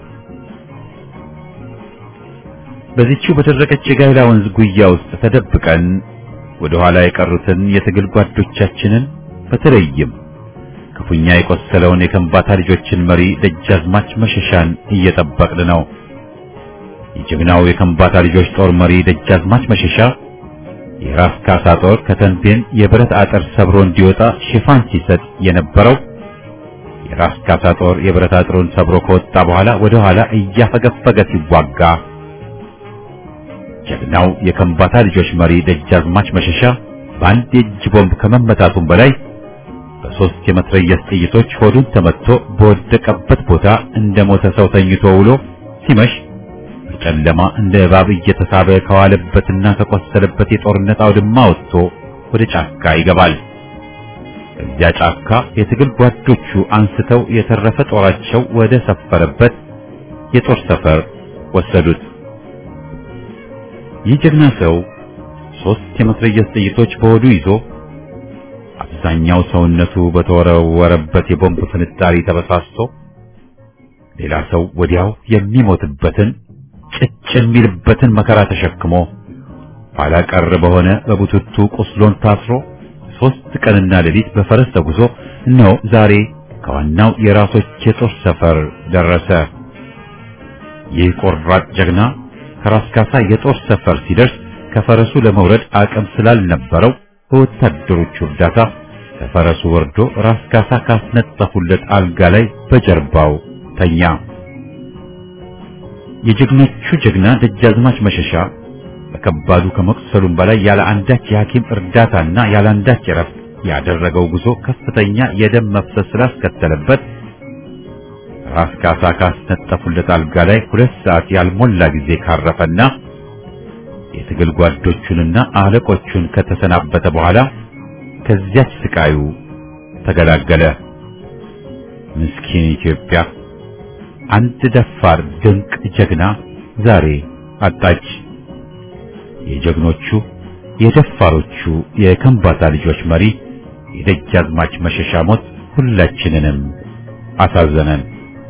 በዚህችው በደረቀች የጋይላ ወንዝ ጉያ ውስጥ ተደብቀን ወደ ኋላ የቀሩትን የትግል ጓዶቻችንን በተለይም ክፉኛ የቆሰለውን የከምባታ ልጆችን መሪ ደጃዝማች መሸሻን እየጠበቅን ነው። የጀግናው የከምባታ ልጆች ጦር መሪ ደጃዝማች መሸሻ የራስ ካሳ ጦር ከተንቤን የብረት አጥር ሰብሮ እንዲወጣ ሽፋን ሲሰጥ የነበረው የራስ ካሳ ጦር የብረት አጥሩን ሰብሮ ከወጣ በኋላ ወደ ኋላ እያፈገፈገ ሲዋጋ ጀግናው የከምባታ ልጆች መሪ ደጃዝማች መሸሻ በአንድ የእጅ ቦምብ ከመመታቱም በላይ በሶስት የመትረየስ ጥይቶች ሆዱን ተመትቶ በወደቀበት ቦታ እንደ ሞተ ሰው ተኝቶ ውሎ ሲመሽ በጨለማ እንደ እባብ እየተሳበ ከዋለበትና ከቆሰለበት የጦርነት አውድማ ወጥቶ ወደ ጫካ ይገባል። እዚያ ጫካ የትግል ጓዶቹ አንስተው የተረፈ ጦራቸው ወደ ሰፈረበት የጦር ሰፈር ወሰዱት። ይህ ጀግና ሰው ሶስት የመትረየስ ጥይቶች በሆዱ ይዞ አብዛኛው ሰውነቱ በተወረወረበት የቦምብ ፍንጣሪ ተበሳስቶ ሌላ ሰው ወዲያው የሚሞትበትን ጭጭ የሚልበትን መከራ ተሸክሞ ኋላ ቀር በሆነ በቡትቱ ቁስሎን ታስሮ ሶስት ቀንና ሌሊት በፈረስ ተጉዞ እነሆ ዛሬ ከዋናው የራሶች የጦር ሰፈር ደረሰ። ይህ ቆራጥ ጀግና ከራስ ካሳ የጦር ሰፈር ሲደርስ ከፈረሱ ለመውረድ አቅም ስላልነበረው በወታደሮቹ እርዳታ ከፈረሱ ወርዶ ራስ ካሳ ካስነጠፉለት አልጋ ላይ በጀርባው ተኛ። የጀግኖቹ ጀግና ደጃዝማች መሸሻ በከባዱ ከመቁሰሉም በላይ ያለ አንዳች የሐኪም እርዳታና ያለ አንዳች እረፍት ያደረገው ጉዞ ከፍተኛ የደም መፍሰስ ስላስከተለበት ራስ ካሳ ካስነጠፉለት አልጋ ላይ ሁለት ሰዓት ያልሞላ ጊዜ ካረፈና የትግል ጓዶቹንና አለቆቹን ከተሰናበተ በኋላ ከዚያች ስቃዩ ተገላገለ። ምስኪን ኢትዮጵያ አንድ ደፋር ድንቅ ጀግና ዛሬ አጣች። የጀግኖቹ የደፋሮቹ የከምባታ ልጆች መሪ የደጃዝማች መሸሻ ሞት ሁላችንንም አሳዘነን።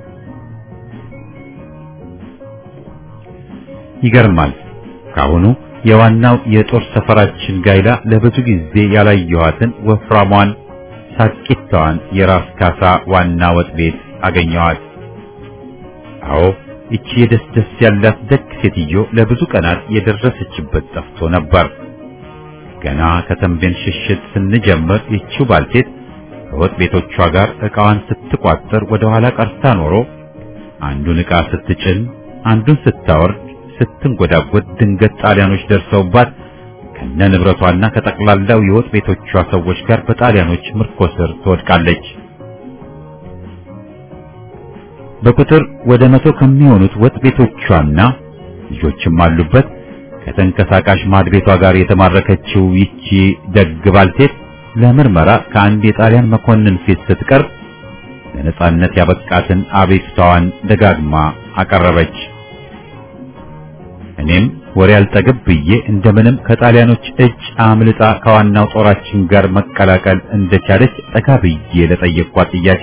ይገርማል። ካሁኑ የዋናው የጦር ሰፈራችን ጋይላ ለብዙ ጊዜ ያላየኋትን ወፍራሟን ሳቂታዋን የራስ ካሳ ዋና ወጥ ቤት አገኘዋት። አዎ ይቺ የደስ ደስ ያላት ደግ ሴትዮ ለብዙ ቀናት የደረሰችበት ጠፍቶ ነበር። ገና ከተንቤን ሽሽት ስንጀምር ይቺው ባልቴት ከወጥ ቤቶቿ ጋር ዕቃዋን ስትቋጥር ወደ ኋላ ቀርታ ኖሮ አንዱን ዕቃ ስትጭን አንዱን ስታወርድ ስትንጎዳጎድ ድንገት ጣሊያኖች ደርሰውባት ከነ ንብረቷና ከጠቅላላው የወጥ ቤቶቿ ሰዎች ጋር በጣሊያኖች ምርኮ ስር ትወድቃለች። በቁጥር ወደ መቶ ከሚሆኑት ወጥ ቤቶቿና ልጆችም አሉበት ከተንቀሳቃሽ ማድቤቷ ጋር የተማረከችው ይቺ ደግ ባልቴት ለምርመራ ከአንድ የጣሊያን መኮንን ፊት ስትቀርብ ለነጻነት ያበቃትን አቤቱታዋን ደጋግማ አቀረበች። እኔም ወሬ አልጠግብ ብዬ እንደምንም ከጣሊያኖች እጅ አምልጣ ከዋናው ጦራችን ጋር መቀላቀል እንደቻለች ጠጋ ብዬ ለጠየቅኳት ጥያቄ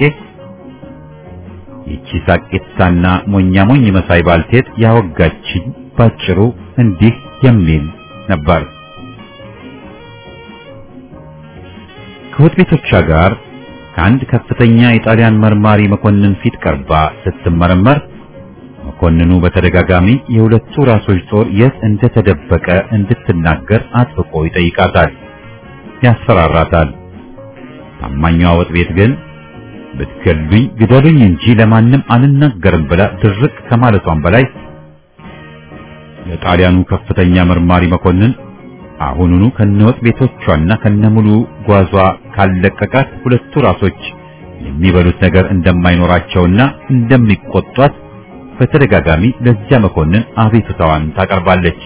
ይቺ ሳቂታና ሞኛ ሞኝ መሳይ ባልቴት ያወጋችኝ ባጭሩ እንዲህ የሚል ነበር። ከወጥ ቤቶቿ ጋር ከአንድ ከፍተኛ የጣሊያን መርማሪ መኮንን ፊት ቀርባ ስትመረመር መኮንኑ በተደጋጋሚ የሁለቱ ራሶች ጦር የት እንደተደበቀ እንድትናገር አጥብቆ ይጠይቃታል፣ ያስፈራራታል። ታማኟ ወጥ ቤት ግን ብትገሉኝ ግደሉኝ እንጂ ለማንም አልናገርም ብላ ድርቅ ከማለቷም በላይ የጣሊያኑ ከፍተኛ መርማሪ መኮንን አሁኑኑ ከነወጥ ቤቶቿና ከነሙሉ ጓዟ ካለቀቃት ሁለቱ ራሶች የሚበሉት ነገር እንደማይኖራቸውና እንደሚቆጧት በተደጋጋሚ ለዚያ መኮንን አቤቱታዋን ታቀርባለች።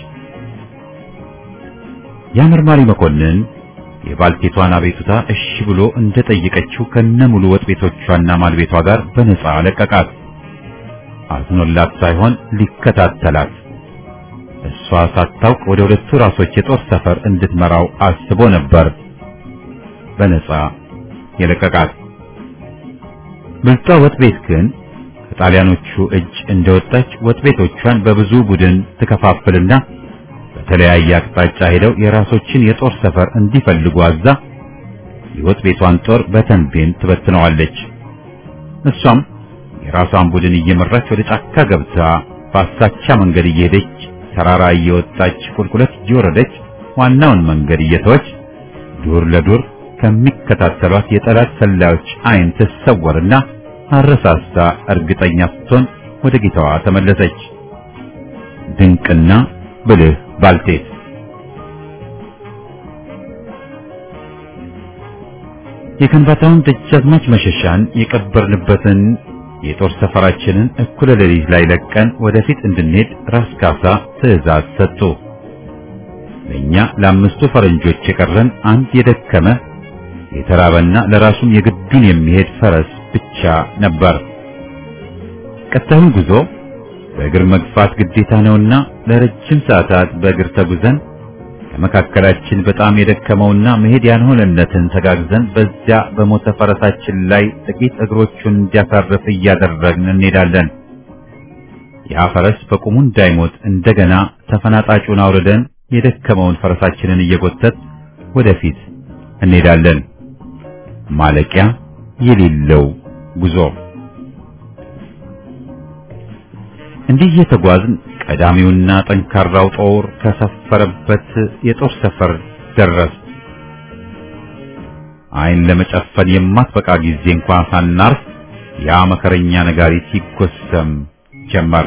ያ መርማሪ መኮንን የባልቴቷን አቤቱታ እሺ ብሎ እንደጠየቀችው ከነሙሉ ወጥ ቤቶቿና ማልቤቷ ጋር በነፃ ለቀቃት። አዝኖላት ሳይሆን ሊከታተላት እሷ ሳታውቅ ወደ ሁለቱ ራሶች የጦር ሰፈር እንድትመራው አስቦ ነበር በነፃ የለቀቃት። ብልጧ ወጥ ቤት ግን ከጣሊያኖቹ እጅ እንደወጣች ወጥ ቤቶቿን በብዙ ቡድን ትከፋፍልና በተለያየ አቅጣጫ ሄደው የራሶችን የጦር ሰፈር እንዲፈልጉ አዛ የወጥ ቤቷን ጦር በተንቤን ትበትነዋለች። እሷም የራሷን ቡድን እየመራች ወደ ጫካ ገብታ በአሳቻ መንገድ እየሄደች ተራራ እየወጣች ቁልቁለት እየወረደች ዋናውን መንገድ እየተወች ዱር ለዱር ከሚከታተሏት የጠላት ሰላዮች ዓይን ትሰወርና አረሳስታ እርግጠኛ ስትሆን ወደ ጌታዋ ተመለሰች። ድንቅና ብልህ ባልቴት የከንባታውን ደጃዝማች መሸሻን የቀበርንበትን የጦር ሰፈራችንን እኩለ ሌሊት ላይ ለቀን ወደፊት እንድንሄድ ራስ ካሳ ትዕዛዝ ሰጡ። ለእኛ ለአምስቱ ፈረንጆች የቀረን አንድ የደከመ የተራበና ለራሱም የግዱን የሚሄድ ፈረስ ብቻ ነበር። ቀጣዩን ጉዞ በእግር መግፋት ግዴታ ነውና ለረጅም ሰዓታት በእግር ተጉዘን ከመካከላችን በጣም የደከመውና መሄድ ያልሆነለትን ተጋግዘን በዚያ በሞተ ፈረሳችን ላይ ጥቂት እግሮቹን እንዲያሳርፍ እያደረግን እንሄዳለን። ያ ፈረስ በቁሙ እንዳይሞት እንደገና ተፈናጣጩን አውርደን የደከመውን ፈረሳችንን እየጎተት ወደፊት እንሄዳለን። ማለቂያ የሌለው ጉዞ። እንዲህ እየተጓዝን ቀዳሚውና ጠንካራው ጦር ከሰፈረበት የጦር ሰፈር ደረስ። ዓይን ለመጨፈን የማትበቃ ጊዜ እንኳን ሳናርፍ ያ መከረኛ ነጋሪት ይጎሰም ጀመር።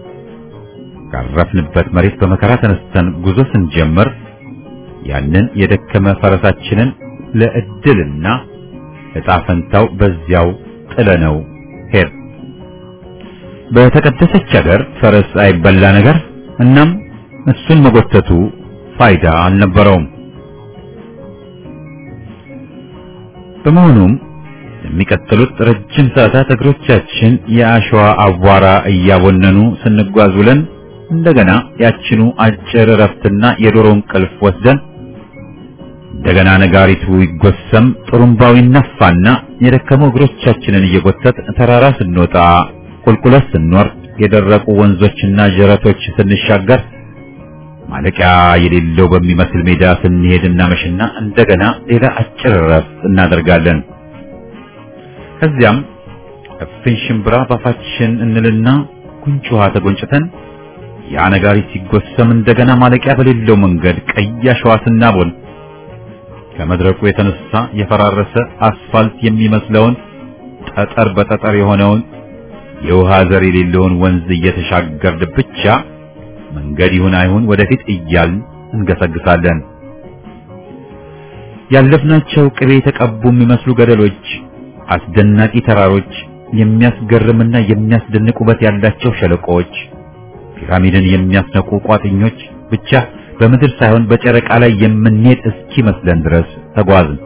ካረፍንበት መሬት በመከራ ተነስተን ጉዞ ስንጀምር ያንን የደከመ ፈረሳችንን ለእድልና ዕጣ ፈንታው በዚያው ጥለነው ሄድ። በተቀደሰች ሀገር ፈረስ አይበላ ነገር፣ እናም እሱን መጎተቱ ፋይዳ አልነበረውም። በመሆኑም የሚቀጥሉት ረጅም ሰዓታት እግሮቻችን የአሸዋ አቧራ እያቦነኑ ስንጓዝ ውለን እንደገና ያችኑ አጭር እረፍትና የዶሮ እንቅልፍ ወስደን እንደገና ነጋሪቱ ይጎሰም፣ ጥሩምባው ይነፋና የደከሙ እግሮቻችንን እየጎተት ተራራ ስንወጣ፣ ቁልቁለት ስንወርድ፣ የደረቁ ወንዞችና ጀረቶች ስንሻገር፣ ማለቂያ የሌለው በሚመስል ሜዳ ስንሄድ እናመሽና እንደገና ሌላ አጭር እረፍት እናደርጋለን። ከዚያም እፍኝ ሽምብራ ባፋችን እንልና ጉንጭ ውሃ ተጎንጭተን ያ ነጋሪት ሲጎሰም እንደገና ማለቂያ በሌለው መንገድ ቀይ አሸዋ ስናቦን ከመድረቁ የተነሳ የፈራረሰ አስፋልት የሚመስለውን ጠጠር በጠጠር የሆነውን የውሃ ዘር የሌለውን ወንዝ እየተሻገርን ብቻ መንገድ ይሁን አይሁን ወደፊት እያልን እንገሰግሳለን። ያለፍናቸው ቅቤ የተቀቡ የሚመስሉ ገደሎች፣ አስደናቂ ተራሮች፣ የሚያስገርምና የሚያስደንቅ ውበት ያላቸው ሸለቆዎች፣ ፒራሚድን የሚያስነቁ ቋጥኞች ብቻ በምድር ሳይሆን በጨረቃ ላይ የምንሄድ እስኪመስለን ድረስ ተጓዝን።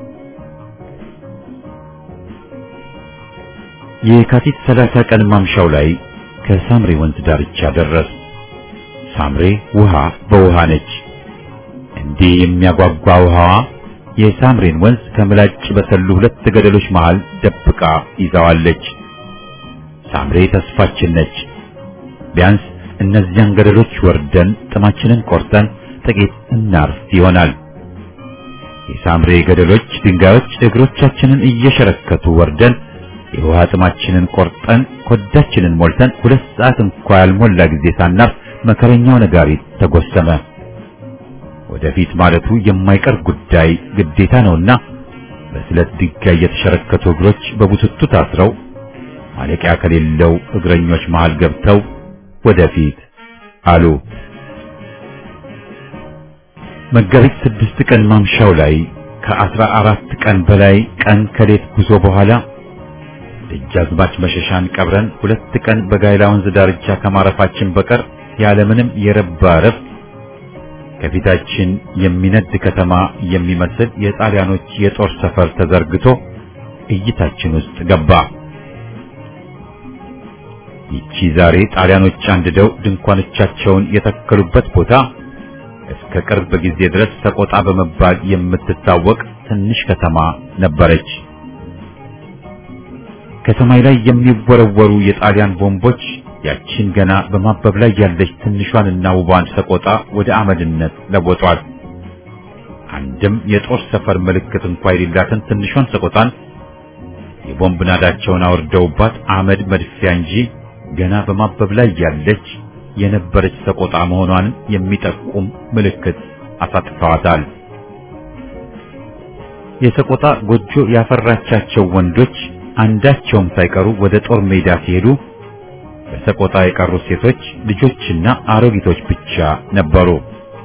የካቲት ሰላሳ ቀን ማምሻው ላይ ከሳምሬ ወንዝ ዳርቻ ደረስ። ሳምሬ ውሃ በውሃ ነች። እንዲህ የሚያጓጓ ውሃዋ የሳምሬን ወንዝ ከምላጭ በሰሉ ሁለት ገደሎች መሃል ደብቃ ይዛዋለች። ሳምሬ ተስፋችን ነች። ቢያንስ እነዚያን ገደሎች ወርደን ጥማችንን ቆርጠን ጥቂት እናርፍ ይሆናል። የሳምሬ ገደሎች ድንጋዮች እግሮቻችንን እየሸረከቱ ወርደን የውሃ ጥማችንን ቆርጠን ኮዳችንን ሞልተን ሁለት ሰዓት እንኳ ያልሞላ ጊዜ ሳናርፍ መከረኛው ነጋሪት ተጎሰመ። ወደፊት ማለቱ የማይቀር ጉዳይ ግዴታ ነውና በስለት ድንጋይ የተሸረከቱ እግሮች በቡትቱ ታስረው ማለቂያ ከሌለው እግረኞች መሃል ገብተው ወደፊት አሉ። መጋቢት ስድስት ቀን ማምሻው ላይ ከአስራ አራት ቀን በላይ ቀን ከሌት ጉዞ በኋላ ደጃዝማች መሸሻን ቀብረን ሁለት ቀን በጋይላ ወንዝ ዳርቻ ከማረፋችን በቀር ያለምንም የረባ እረፍት ከፊታችን የሚነድ ከተማ የሚመስል የጣሊያኖች የጦር ሰፈር ተዘርግቶ እይታችን ውስጥ ገባ። ይቺ ዛሬ ጣሊያኖች አንድደው ድንኳኖቻቸውን የተከሉበት ቦታ እስከ ቅርብ ጊዜ ድረስ ሰቆጣ በመባል የምትታወቅ ትንሽ ከተማ ነበረች። ከሰማይ ላይ የሚወረወሩ የጣሊያን ቦምቦች ያቺን ገና በማበብ ላይ ያለች ትንሿንና ውቧን ሰቆጣ ወደ አመድነት ለወጧል። አንድም የጦር ሰፈር ምልክት እንኳ የሌላትን ትንሿን ሰቆጣን የቦምብ ናዳቸውን አውርደውባት አመድ መድፊያ እንጂ ገና በማበብ ላይ ያለች የነበረች ሰቆጣ መሆኗን የሚጠቁም ምልክት አሳጥተዋታል። የሰቆጣ ጎጆ ያፈራቻቸው ወንዶች አንዳቸውም ሳይቀሩ ወደ ጦር ሜዳ ሲሄዱ በሰቆጣ የቀሩ ሴቶች ልጆችና አሮጊቶች ብቻ ነበሩ።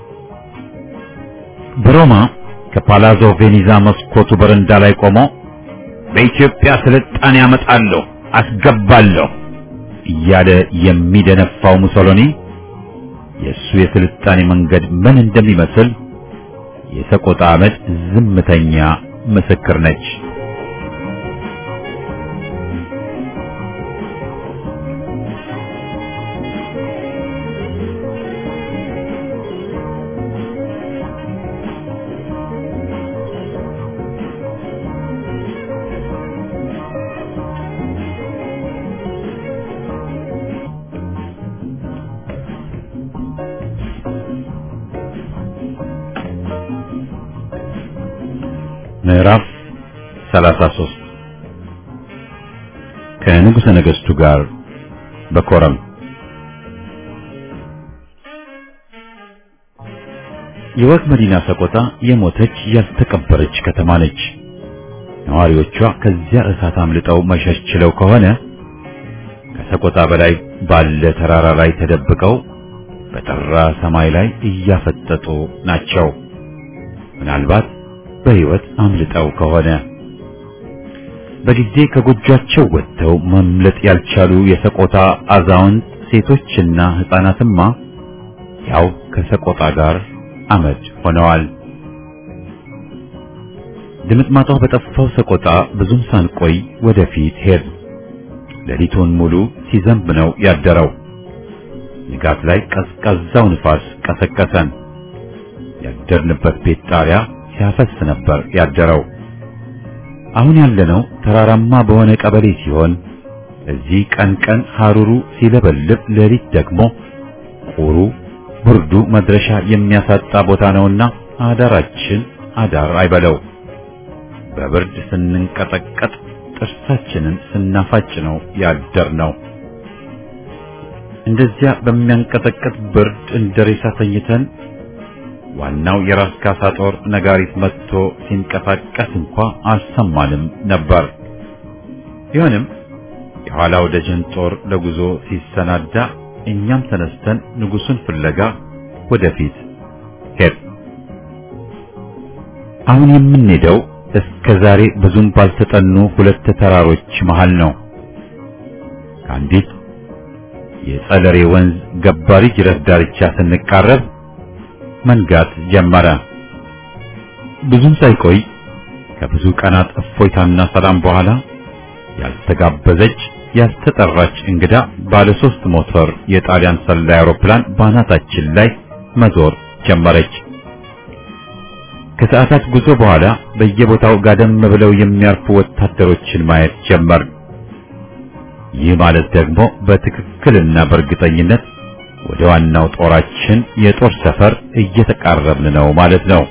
በሮማ ከፓላዞ ቬኒዛ መስኮቱ በረንዳ ላይ ቆሞ በኢትዮጵያ ስልጣኔ ያመጣለሁ አስገባለሁ እያለ የሚደነፋው ሙሶሎኒ የእሱ የስልጣኔ መንገድ ምን እንደሚመስል የሰቆጣ አመድ ዝምተኛ ምስክር ነች። ምዕራፍ 33 ከንጉሠ ነገሥቱ ጋር በኮረም የወግ መዲና ሰቆጣ የሞተች ያልተቀበረች ከተማ ነች። ነዋሪዎቿ ከዚያ እሳት አምልጠው መሸሽ ችለው ከሆነ ከሰቆጣ በላይ ባለ ተራራ ላይ ተደብቀው በጠራ ሰማይ ላይ እያፈጠጡ ናቸው። ምናልባት በሕይወት አምልጠው ከሆነ በጊዜ ከጎጇቸው ወጥተው መምለጥ ያልቻሉ የሰቆጣ አዛውንት ሴቶችና ሕፃናትማ ያው ከሰቆጣ ጋር አመድ ሆነዋል። ድምጥማጧ በጠፋው ሰቆጣ ብዙም ሳንቆይ ወደፊት ሄድ። ሌሊቱን ሙሉ ሲዘንብ ነው ያደረው። ንጋት ላይ ቀዝቃዛው ንፋስ ቀሰቀሰን። ያደርንበት ቤት ጣሪያ ሲያፈስ ነበር ያደረው። አሁን ያለነው ተራራማ በሆነ ቀበሌ ሲሆን እዚህ ቀን ቀን ሐሩሩ ሲለበልብ፣ ሌሊት ደግሞ ቁሩ ብርዱ መድረሻ የሚያሳጣ ቦታ ነውና አዳራችን አዳር አይበለው። በብርድ ስንንቀጠቀጥ ጥርሳችንን ስናፋጭ ነው ያደር ነው። እንደዚያ በሚያንቀጠቅጥ ብርድ እንደ ሬሳ ተኝተን ዋናው የራስ ካሳ ጦር ነጋሪት መጥቶ ሲንቀሳቀስ እንኳ አልሰማንም ነበር። ቢሆንም የኋላው ደጀን ጦር ለጉዞ ሲሰናዳ እኛም ተነስተን ንጉሱን ፍለጋ ወደፊት ሄድ። አሁን የምንሄደው እስከ ዛሬ ብዙም ባልተጠኑ ሁለት ተራሮች መሃል ነው። ከአንዲት የጸለሬ ወንዝ ገባሪ ጅረት ዳርቻ ስንቃረብ መንጋት ጀመረ። ብዙም ሳይቆይ ከብዙ ቀናት እፎይታና ሰላም በኋላ ያልተጋበዘች ያልተጠራች እንግዳ ባለ ሶስት ሞተር የጣሊያን ሰላይ አውሮፕላን ባናታችን ላይ መዞር ጀመረች። ከሰዓታት ጉዞ በኋላ በየቦታው ጋደም ብለው የሚያርፉ ወታደሮችን ማየት ጀመር። ይህ ማለት ደግሞ በትክክልና በእርግጠኝነት ወደ ዋናው ጦራችን የጦር ሰፈር እየተቃረብን ነው ማለት ነው።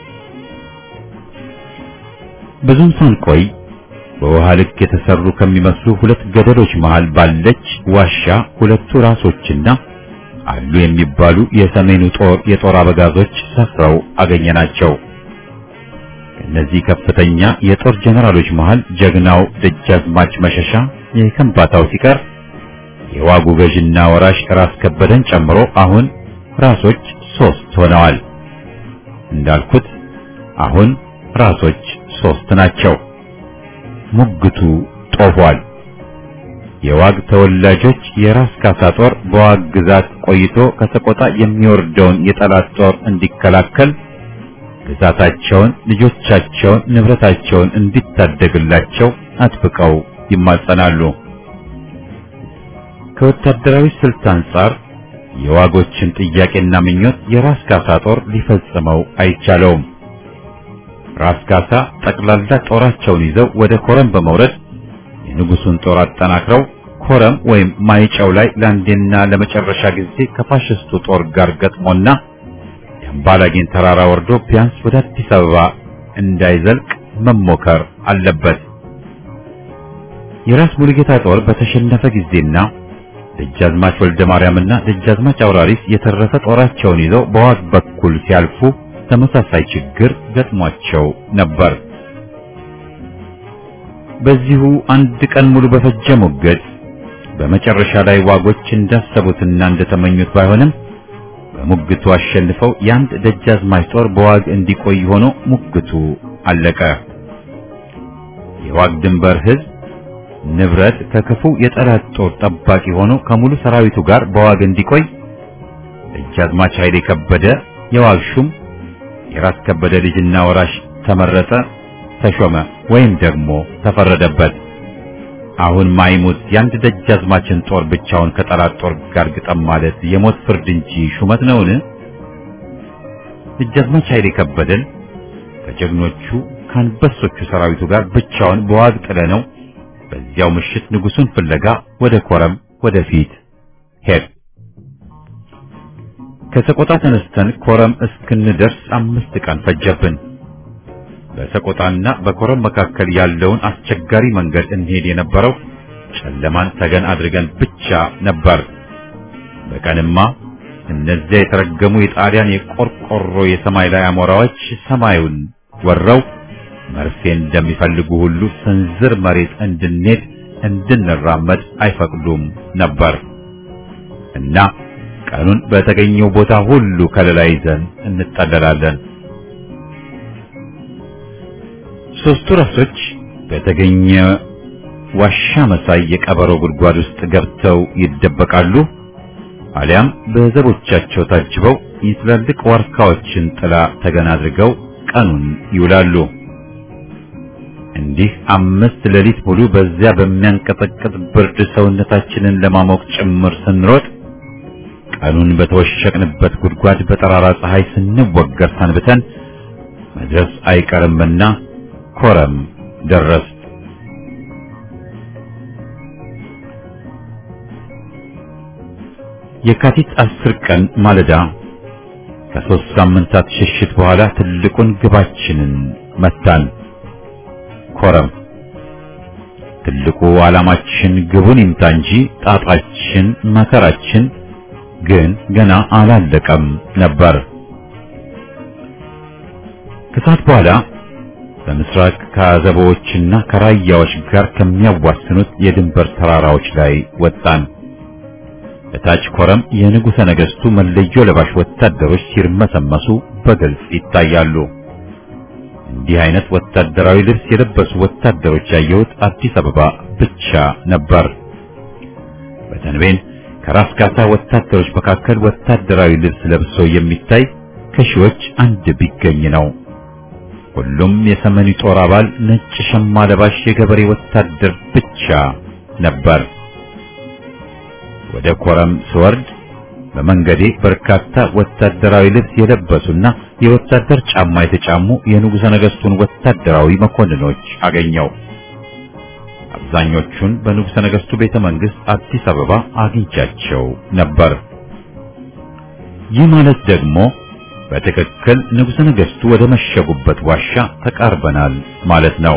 ብዙም ሳንቆይ በውሃ ልክ የተሰሩ ከሚመስሉ ሁለት ገደሎች መሃል ባለች ዋሻ ሁለቱ ራሶችና አሉ የሚባሉ የሰሜኑ ጦር የጦር አበጋዞች ሰፍረው አገኘናቸው። ከእነዚህ ከፍተኛ የጦር ጀነራሎች መሃል ጀግናው ደጃዝማች መሸሻ የከምባታው ሲቀር የዋጉ ገዥና ወራሽ ራስ ከበደን ጨምሮ አሁን ራሶች ሶስት ሆነዋል። እንዳልኩት አሁን ራሶች ሶስት ናቸው። ሙግቱ ጦፏል። የዋግ ተወላጆች የራስ ካሳ ጦር በዋግ ግዛት ቆይቶ ከሰቆጣ የሚወርደውን የጠላት ጦር እንዲከላከል ግዛታቸውን፣ ልጆቻቸውን፣ ንብረታቸውን እንዲታደግላቸው አጥብቀው ይማጸናሉ። ከወታደራዊ ስልት አንጻር የዋጎችን ጥያቄና ምኞት የራስ ካሳ ጦር ሊፈጽመው አይቻለውም። ራስ ካሳ ጠቅላላ ጦራቸውን ይዘው ወደ ኮረም በመውረድ የንጉሱን ጦር አጠናክረው ኮረም ወይም ማይጨው ላይ ለአንዴና ለመጨረሻ ጊዜ ከፋሽስቱ ጦር ጋር ገጥሞና የአምባላጌን ተራራ ወርዶ ቢያንስ ወደ አዲስ አበባ እንዳይዘልቅ መሞከር አለበት። የራስ ሙሉጌታ ጦር በተሸነፈ ጊዜና ደጃዝማች ወልደ ማርያምና ደጃዝማች አውራሪስ የተረፈ ጦራቸውን ይዘው በዋግ በኩል ሲያልፉ ተመሳሳይ ችግር ገጥሟቸው ነበር። በዚሁ አንድ ቀን ሙሉ በፈጀ ሞገድ በመጨረሻ ላይ ዋጎች እንዳሰቡትና እንደተመኙት ባይሆንም በሙግቱ አሸንፈው የአንድ ደጃዝማች ጦር በዋግ እንዲቆይ ሆኖ ሙግቱ አለቀ። የዋግ ድንበር ሕዝብ ንብረት ከክፉ የጠላት ጦር ጠባቂ ሆኖ ከሙሉ ሰራዊቱ ጋር በዋግ እንዲቆይ ደጃዝማች ኃይሌ ከበደ የዋግ ሹም የራስ ከበደ ልጅና ወራሽ ተመረጠ፣ ተሾመ ወይም ደግሞ ተፈረደበት። አሁን ማይሙት የአንድ ደጃዝማችን ጦር ብቻውን ከጠላት ጦር ጋር ግጠም ማለት የሞት ፍርድ እንጂ ሹመት ነውን? ደጃዝማች ኃይሌ ከበደን ከጀግኖቹ ከአንበሶቹ ሰራዊቱ ጋር ብቻውን በዋግ ጥለነው በዚያው ምሽት ንጉሱን ፍለጋ ወደ ኮረም ወደፊት ሄድ ከሰቆጣ ተነስተን ኮረም እስክንደርስ አምስት ቀን ፈጀብን። በሰቆጣና በኮረም መካከል ያለውን አስቸጋሪ መንገድ እንሄድ የነበረው ጨለማን ተገን አድርገን ብቻ ነበር። በቀንማ እነዚያ የተረገሙ የጣሊያን የቆርቆሮ የሰማይ ላይ አሞራዎች ሰማዩን ወረው መርፌ እንደሚፈልጉ ሁሉ ስንዝር መሬት እንድንሄድ እንድንራመድ አይፈቅዱም ነበር እና ቀኑን በተገኘው ቦታ ሁሉ ከለላ ይዘን እንጠለላለን። ሶስቱ ራሶች በተገኘ ዋሻ መሳይ የቀበሮ ጉድጓድ ውስጥ ገብተው ይደበቃሉ። አሊያም በዘቦቻቸው ታጅበው የትላልቅ ዋርካዎችን ጥላ ተገን አድርገው ቀኑን ይውላሉ። እንዲህ አምስት ሌሊት ሙሉ በዚያ በሚያንቀጠቅጥ ብርድ ሰውነታችንን ለማሞቅ ጭምር ስንሮጥ ቀኑን በተወሸቅንበት ጉድጓድ በጠራራ ፀሐይ ስንወገር ሰንብተን መድረስ አይቀርምና ኮረም ደረስ። የካቲት አስር ቀን ማለዳ ከሦስት ሳምንታት ሽሽት በኋላ ትልቁን ግባችንን መታን። ኮረም ትልቁ ዓላማችን ግቡን ይምታ እንጂ ጣጣችን መከራችን ግን ገና አላለቀም ነበር። ከሰዓት በኋላ በምስራቅ ከአዘቦችና ከራያዎች ጋር ከሚያዋስኑት የድንበር ተራራዎች ላይ ወጣን። በታች ኮረም የንጉሠ ነገሥቱ መለዮ ለባሽ ወታደሮች ሲርመሰመሱ በግልጽ ይታያሉ። እንዲህ አይነት ወታደራዊ ልብስ የለበሱ ወታደሮች ያየሁት አዲስ አበባ ብቻ ነበር። በተንቤን ከራስ ካሳ ወታደሮች መካከል ወታደራዊ ልብስ ለብሶ የሚታይ ከሺዎች አንድ ቢገኝ ነው። ሁሉም የሰሜኑ ጦር አባል ነጭ ሸማ ለባሽ የገበሬ ወታደር ብቻ ነበር። ወደ ኮረም ስወርድ በመንገዴ በርካታ ወታደራዊ ልብስ የለበሱና የወታደር ጫማ የተጫሙ የንጉሠ ነገሥቱን ወታደራዊ መኮንኖች አገኘው። አብዛኞቹን በንጉሠ ነገሥቱ ቤተ መንግሥት አዲስ አበባ አግኝቻቸው ነበር። ይህ ማለት ደግሞ በትክክል ንጉሠ ነገሥቱ ወደ መሸጉበት ዋሻ ተቃርበናል ማለት ነው።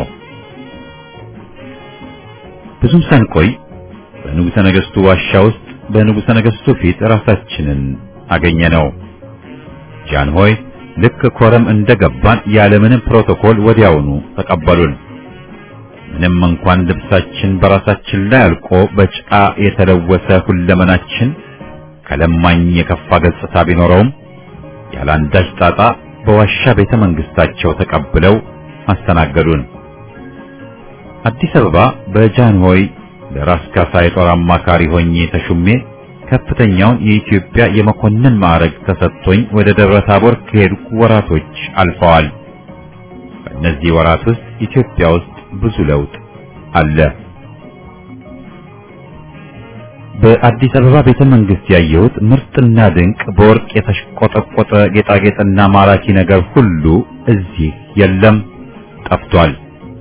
ብዙም ሳንቆይ በንጉሠ ነገሥቱ ዋሻ ውስጥ በንጉሠ ነገሥቱ ፊት ራሳችንን አገኘነው። ጃንሆይ ልክ ኮረም እንደገባን ያለምንም ፕሮቶኮል ወዲያውኑ ተቀበሉን። ምንም እንኳን ልብሳችን በራሳችን ላይ አልቆ በጭቃ የተለወሰ ሁለመናችን ከለማኝ የከፋ ገጽታ ቢኖረውም ያላንዳች ጣጣ በዋሻ ቤተ መንግስታቸው ተቀብለው አስተናገዱን። አዲስ አበባ በጃንሆይ ለራስ ካሳ የጦር አማካሪ ሆኜ ተሹሜ ከፍተኛውን የኢትዮጵያ የመኮንን ማዕረግ ተሰጥቶኝ ወደ ደብረ ታቦር ከሄድኩ ወራቶች አልፈዋል። በእነዚህ ወራት ውስጥ ኢትዮጵያ ውስጥ ብዙ ለውጥ አለ። በአዲስ አበባ ቤተ መንግስት ያየሁት ምርጥና ድንቅ በወርቅ የተሽቆጠቆጠ ጌጣጌጥና ማራኪ ነገር ሁሉ እዚህ የለም፣ ጠፍቷል።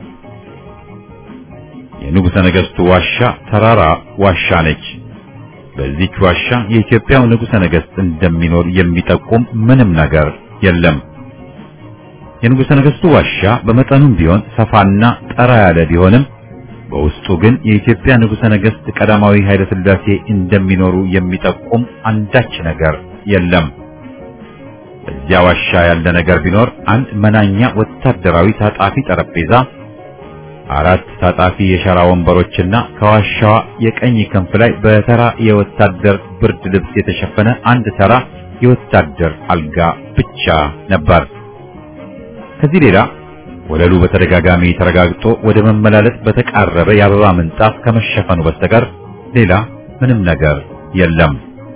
የንጉሠ ነገሥቱ ዋሻ ተራራ ዋሻ ነች። በዚች ዋሻ የኢትዮጵያው ንጉሠ ነገሥት እንደሚኖር የሚጠቁም ምንም ነገር የለም። የንጉሠ ነገሥቱ ዋሻ በመጠኑም ቢሆን ሰፋና ጠራ ያለ ቢሆንም በውስጡ ግን የኢትዮጵያ ንጉሠ ነገሥት ቀዳማዊ ኃይለ ሥላሴ እንደሚኖሩ የሚጠቁም አንዳች ነገር የለም። በዚያ ዋሻ ያለ ነገር ቢኖር አንድ መናኛ ወታደራዊ ታጣፊ ጠረጴዛ፣ አራት ታጣፊ የሸራ ወንበሮችና ከዋሻዋ የቀኝ ክንፍ ላይ በተራ የወታደር ብርድ ልብስ የተሸፈነ አንድ ተራ የወታደር አልጋ ብቻ ነበር። ከዚህ ሌላ ወለሉ በተደጋጋሚ ተረጋግጦ ወደ መመላለስ በተቃረበ የአበባ ምንጣፍ ከመሸፈኑ በስተቀር ሌላ ምንም ነገር የለም።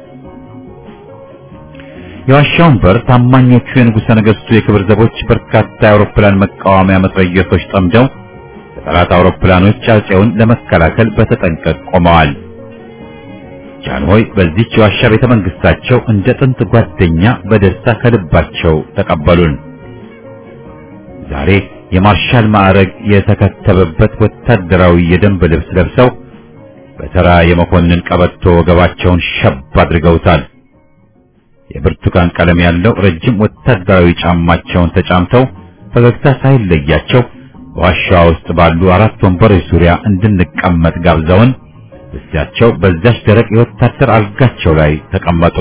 የዋሻውን በር ታማኞቹ የንጉሠ ነገሥቱ የክብር ዘቦች በርካታ የአውሮፕላን መቃወሚያ መትረየሶች ጠምደው የጠላት አውሮፕላኖች አጼውን ለመከላከል በተጠንቀቅ ቆመዋል። ጃንሆይ በዚህች የዋሻ ቤተ መንግስታቸው እንደ ጥንት ጓደኛ በደስታ ከልባቸው ተቀበሉን። ዛሬ የማርሻል ማዕረግ የተከተበበት ወታደራዊ የደንብ ልብስ ለብሰው በተራ የመኮንን ቀበቶ ወገባቸውን ሸብ አድርገውታል። የብርቱካን ቀለም ያለው ረጅም ወታደራዊ ጫማቸውን ተጫምተው ፈገግታ ሳይለያቸው በዋሻዋ ውስጥ ባሉ አራት ወንበሮች ዙሪያ እንድንቀመጥ ጋብዘውን እዚያቸው በዚያች ደረቅ የወታደር አልጋቸው ላይ ተቀመጡ።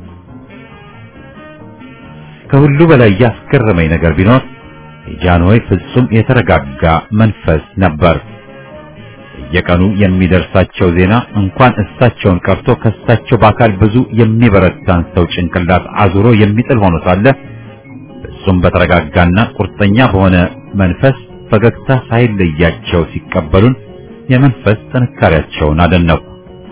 ከሁሉ በላይ ያስገረመኝ ነገር ቢኖር የጃንሆይ ፍጹም የተረጋጋ መንፈስ ነበር። የቀኑ የሚደርሳቸው ዜና እንኳን እሳቸውን ቀርቶ ከእሳቸው በአካል ብዙ የሚበረታን ሰው ጭንቅላት አዙሮ የሚጥል ሆኖ ሳለ ፍጹም በተረጋጋና ቁርጠኛ በሆነ መንፈስ ፈገግታ ሳይለያቸው ሲቀበሉን የመንፈስ ጥንካሬያቸውን አደነቁ።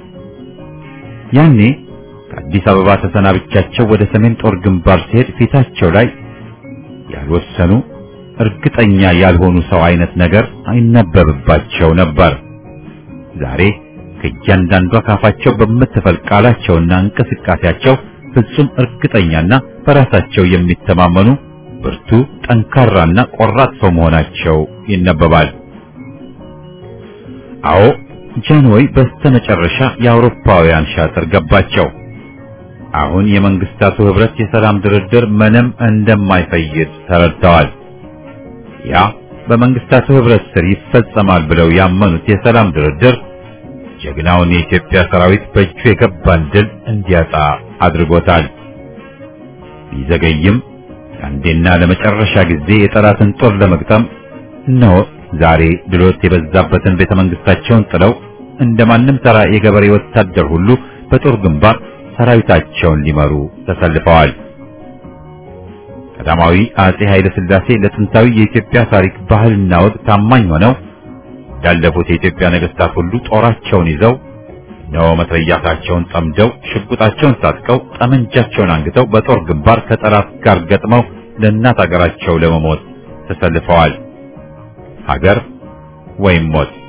ያኔ ከአዲስ አበባ ተሰናብቻቸው ወደ ሰሜን ጦር ግንባር ሲሄድ ፊታቸው ላይ ያልወሰኑ እርግጠኛ ያልሆኑ ሰው አይነት ነገር አይነበብባቸው ነበር። ዛሬ ከእያንዳንዷ ካፋቸው በምትፈልቅ ቃላቸውና እንቅስቃሴያቸው ፍጹም እርግጠኛና በራሳቸው የሚተማመኑ ብርቱ፣ ጠንካራና ቆራጥ ሰው መሆናቸው ይነበባል። አዎ ጃንሆይ በስተመጨረሻ የአውሮፓውያን ሻጥር ገባቸው። አሁን የመንግስታቱ ህብረት የሰላም ድርድር ምንም እንደማይፈይድ ተረድተዋል። ያ በመንግስታቱ ህብረት ስር ይፈጸማል ብለው ያመኑት የሰላም ድርድር ጀግናውን የኢትዮጵያ ሰራዊት በእጁ የገባን ድል እንዲያጣ አድርጎታል። ቢዘገይም ለአንዴና ለመጨረሻ ጊዜ የጠላትን ጦር ለመግጠም እነሆ ዛሬ ድሎት የበዛበትን ቤተ መንግስታቸውን ጥለው እንደማንም ተራ የገበሬ ወታደር ሁሉ በጦር ግንባር ሰራዊታቸውን ሊመሩ ተሰልፈዋል። ቀዳማዊ አጼ ኃይለ ሥላሴ ለጥንታዊ የኢትዮጵያ ታሪክ ባህልና ወግ ታማኝ ሆነው እንዳለፉት የኢትዮጵያ ነገስታት ሁሉ ጦራቸውን ይዘው እነሆ መትረያሳቸውን ጠምደው ሽጉጣቸውን ታጥቀው ጠመንጃቸውን አንግተው በጦር ግንባር ከጠላት ጋር ገጥመው ለእናት አገራቸው ለመሞት ተሰልፈዋል። ሀገር ወይም ሞት።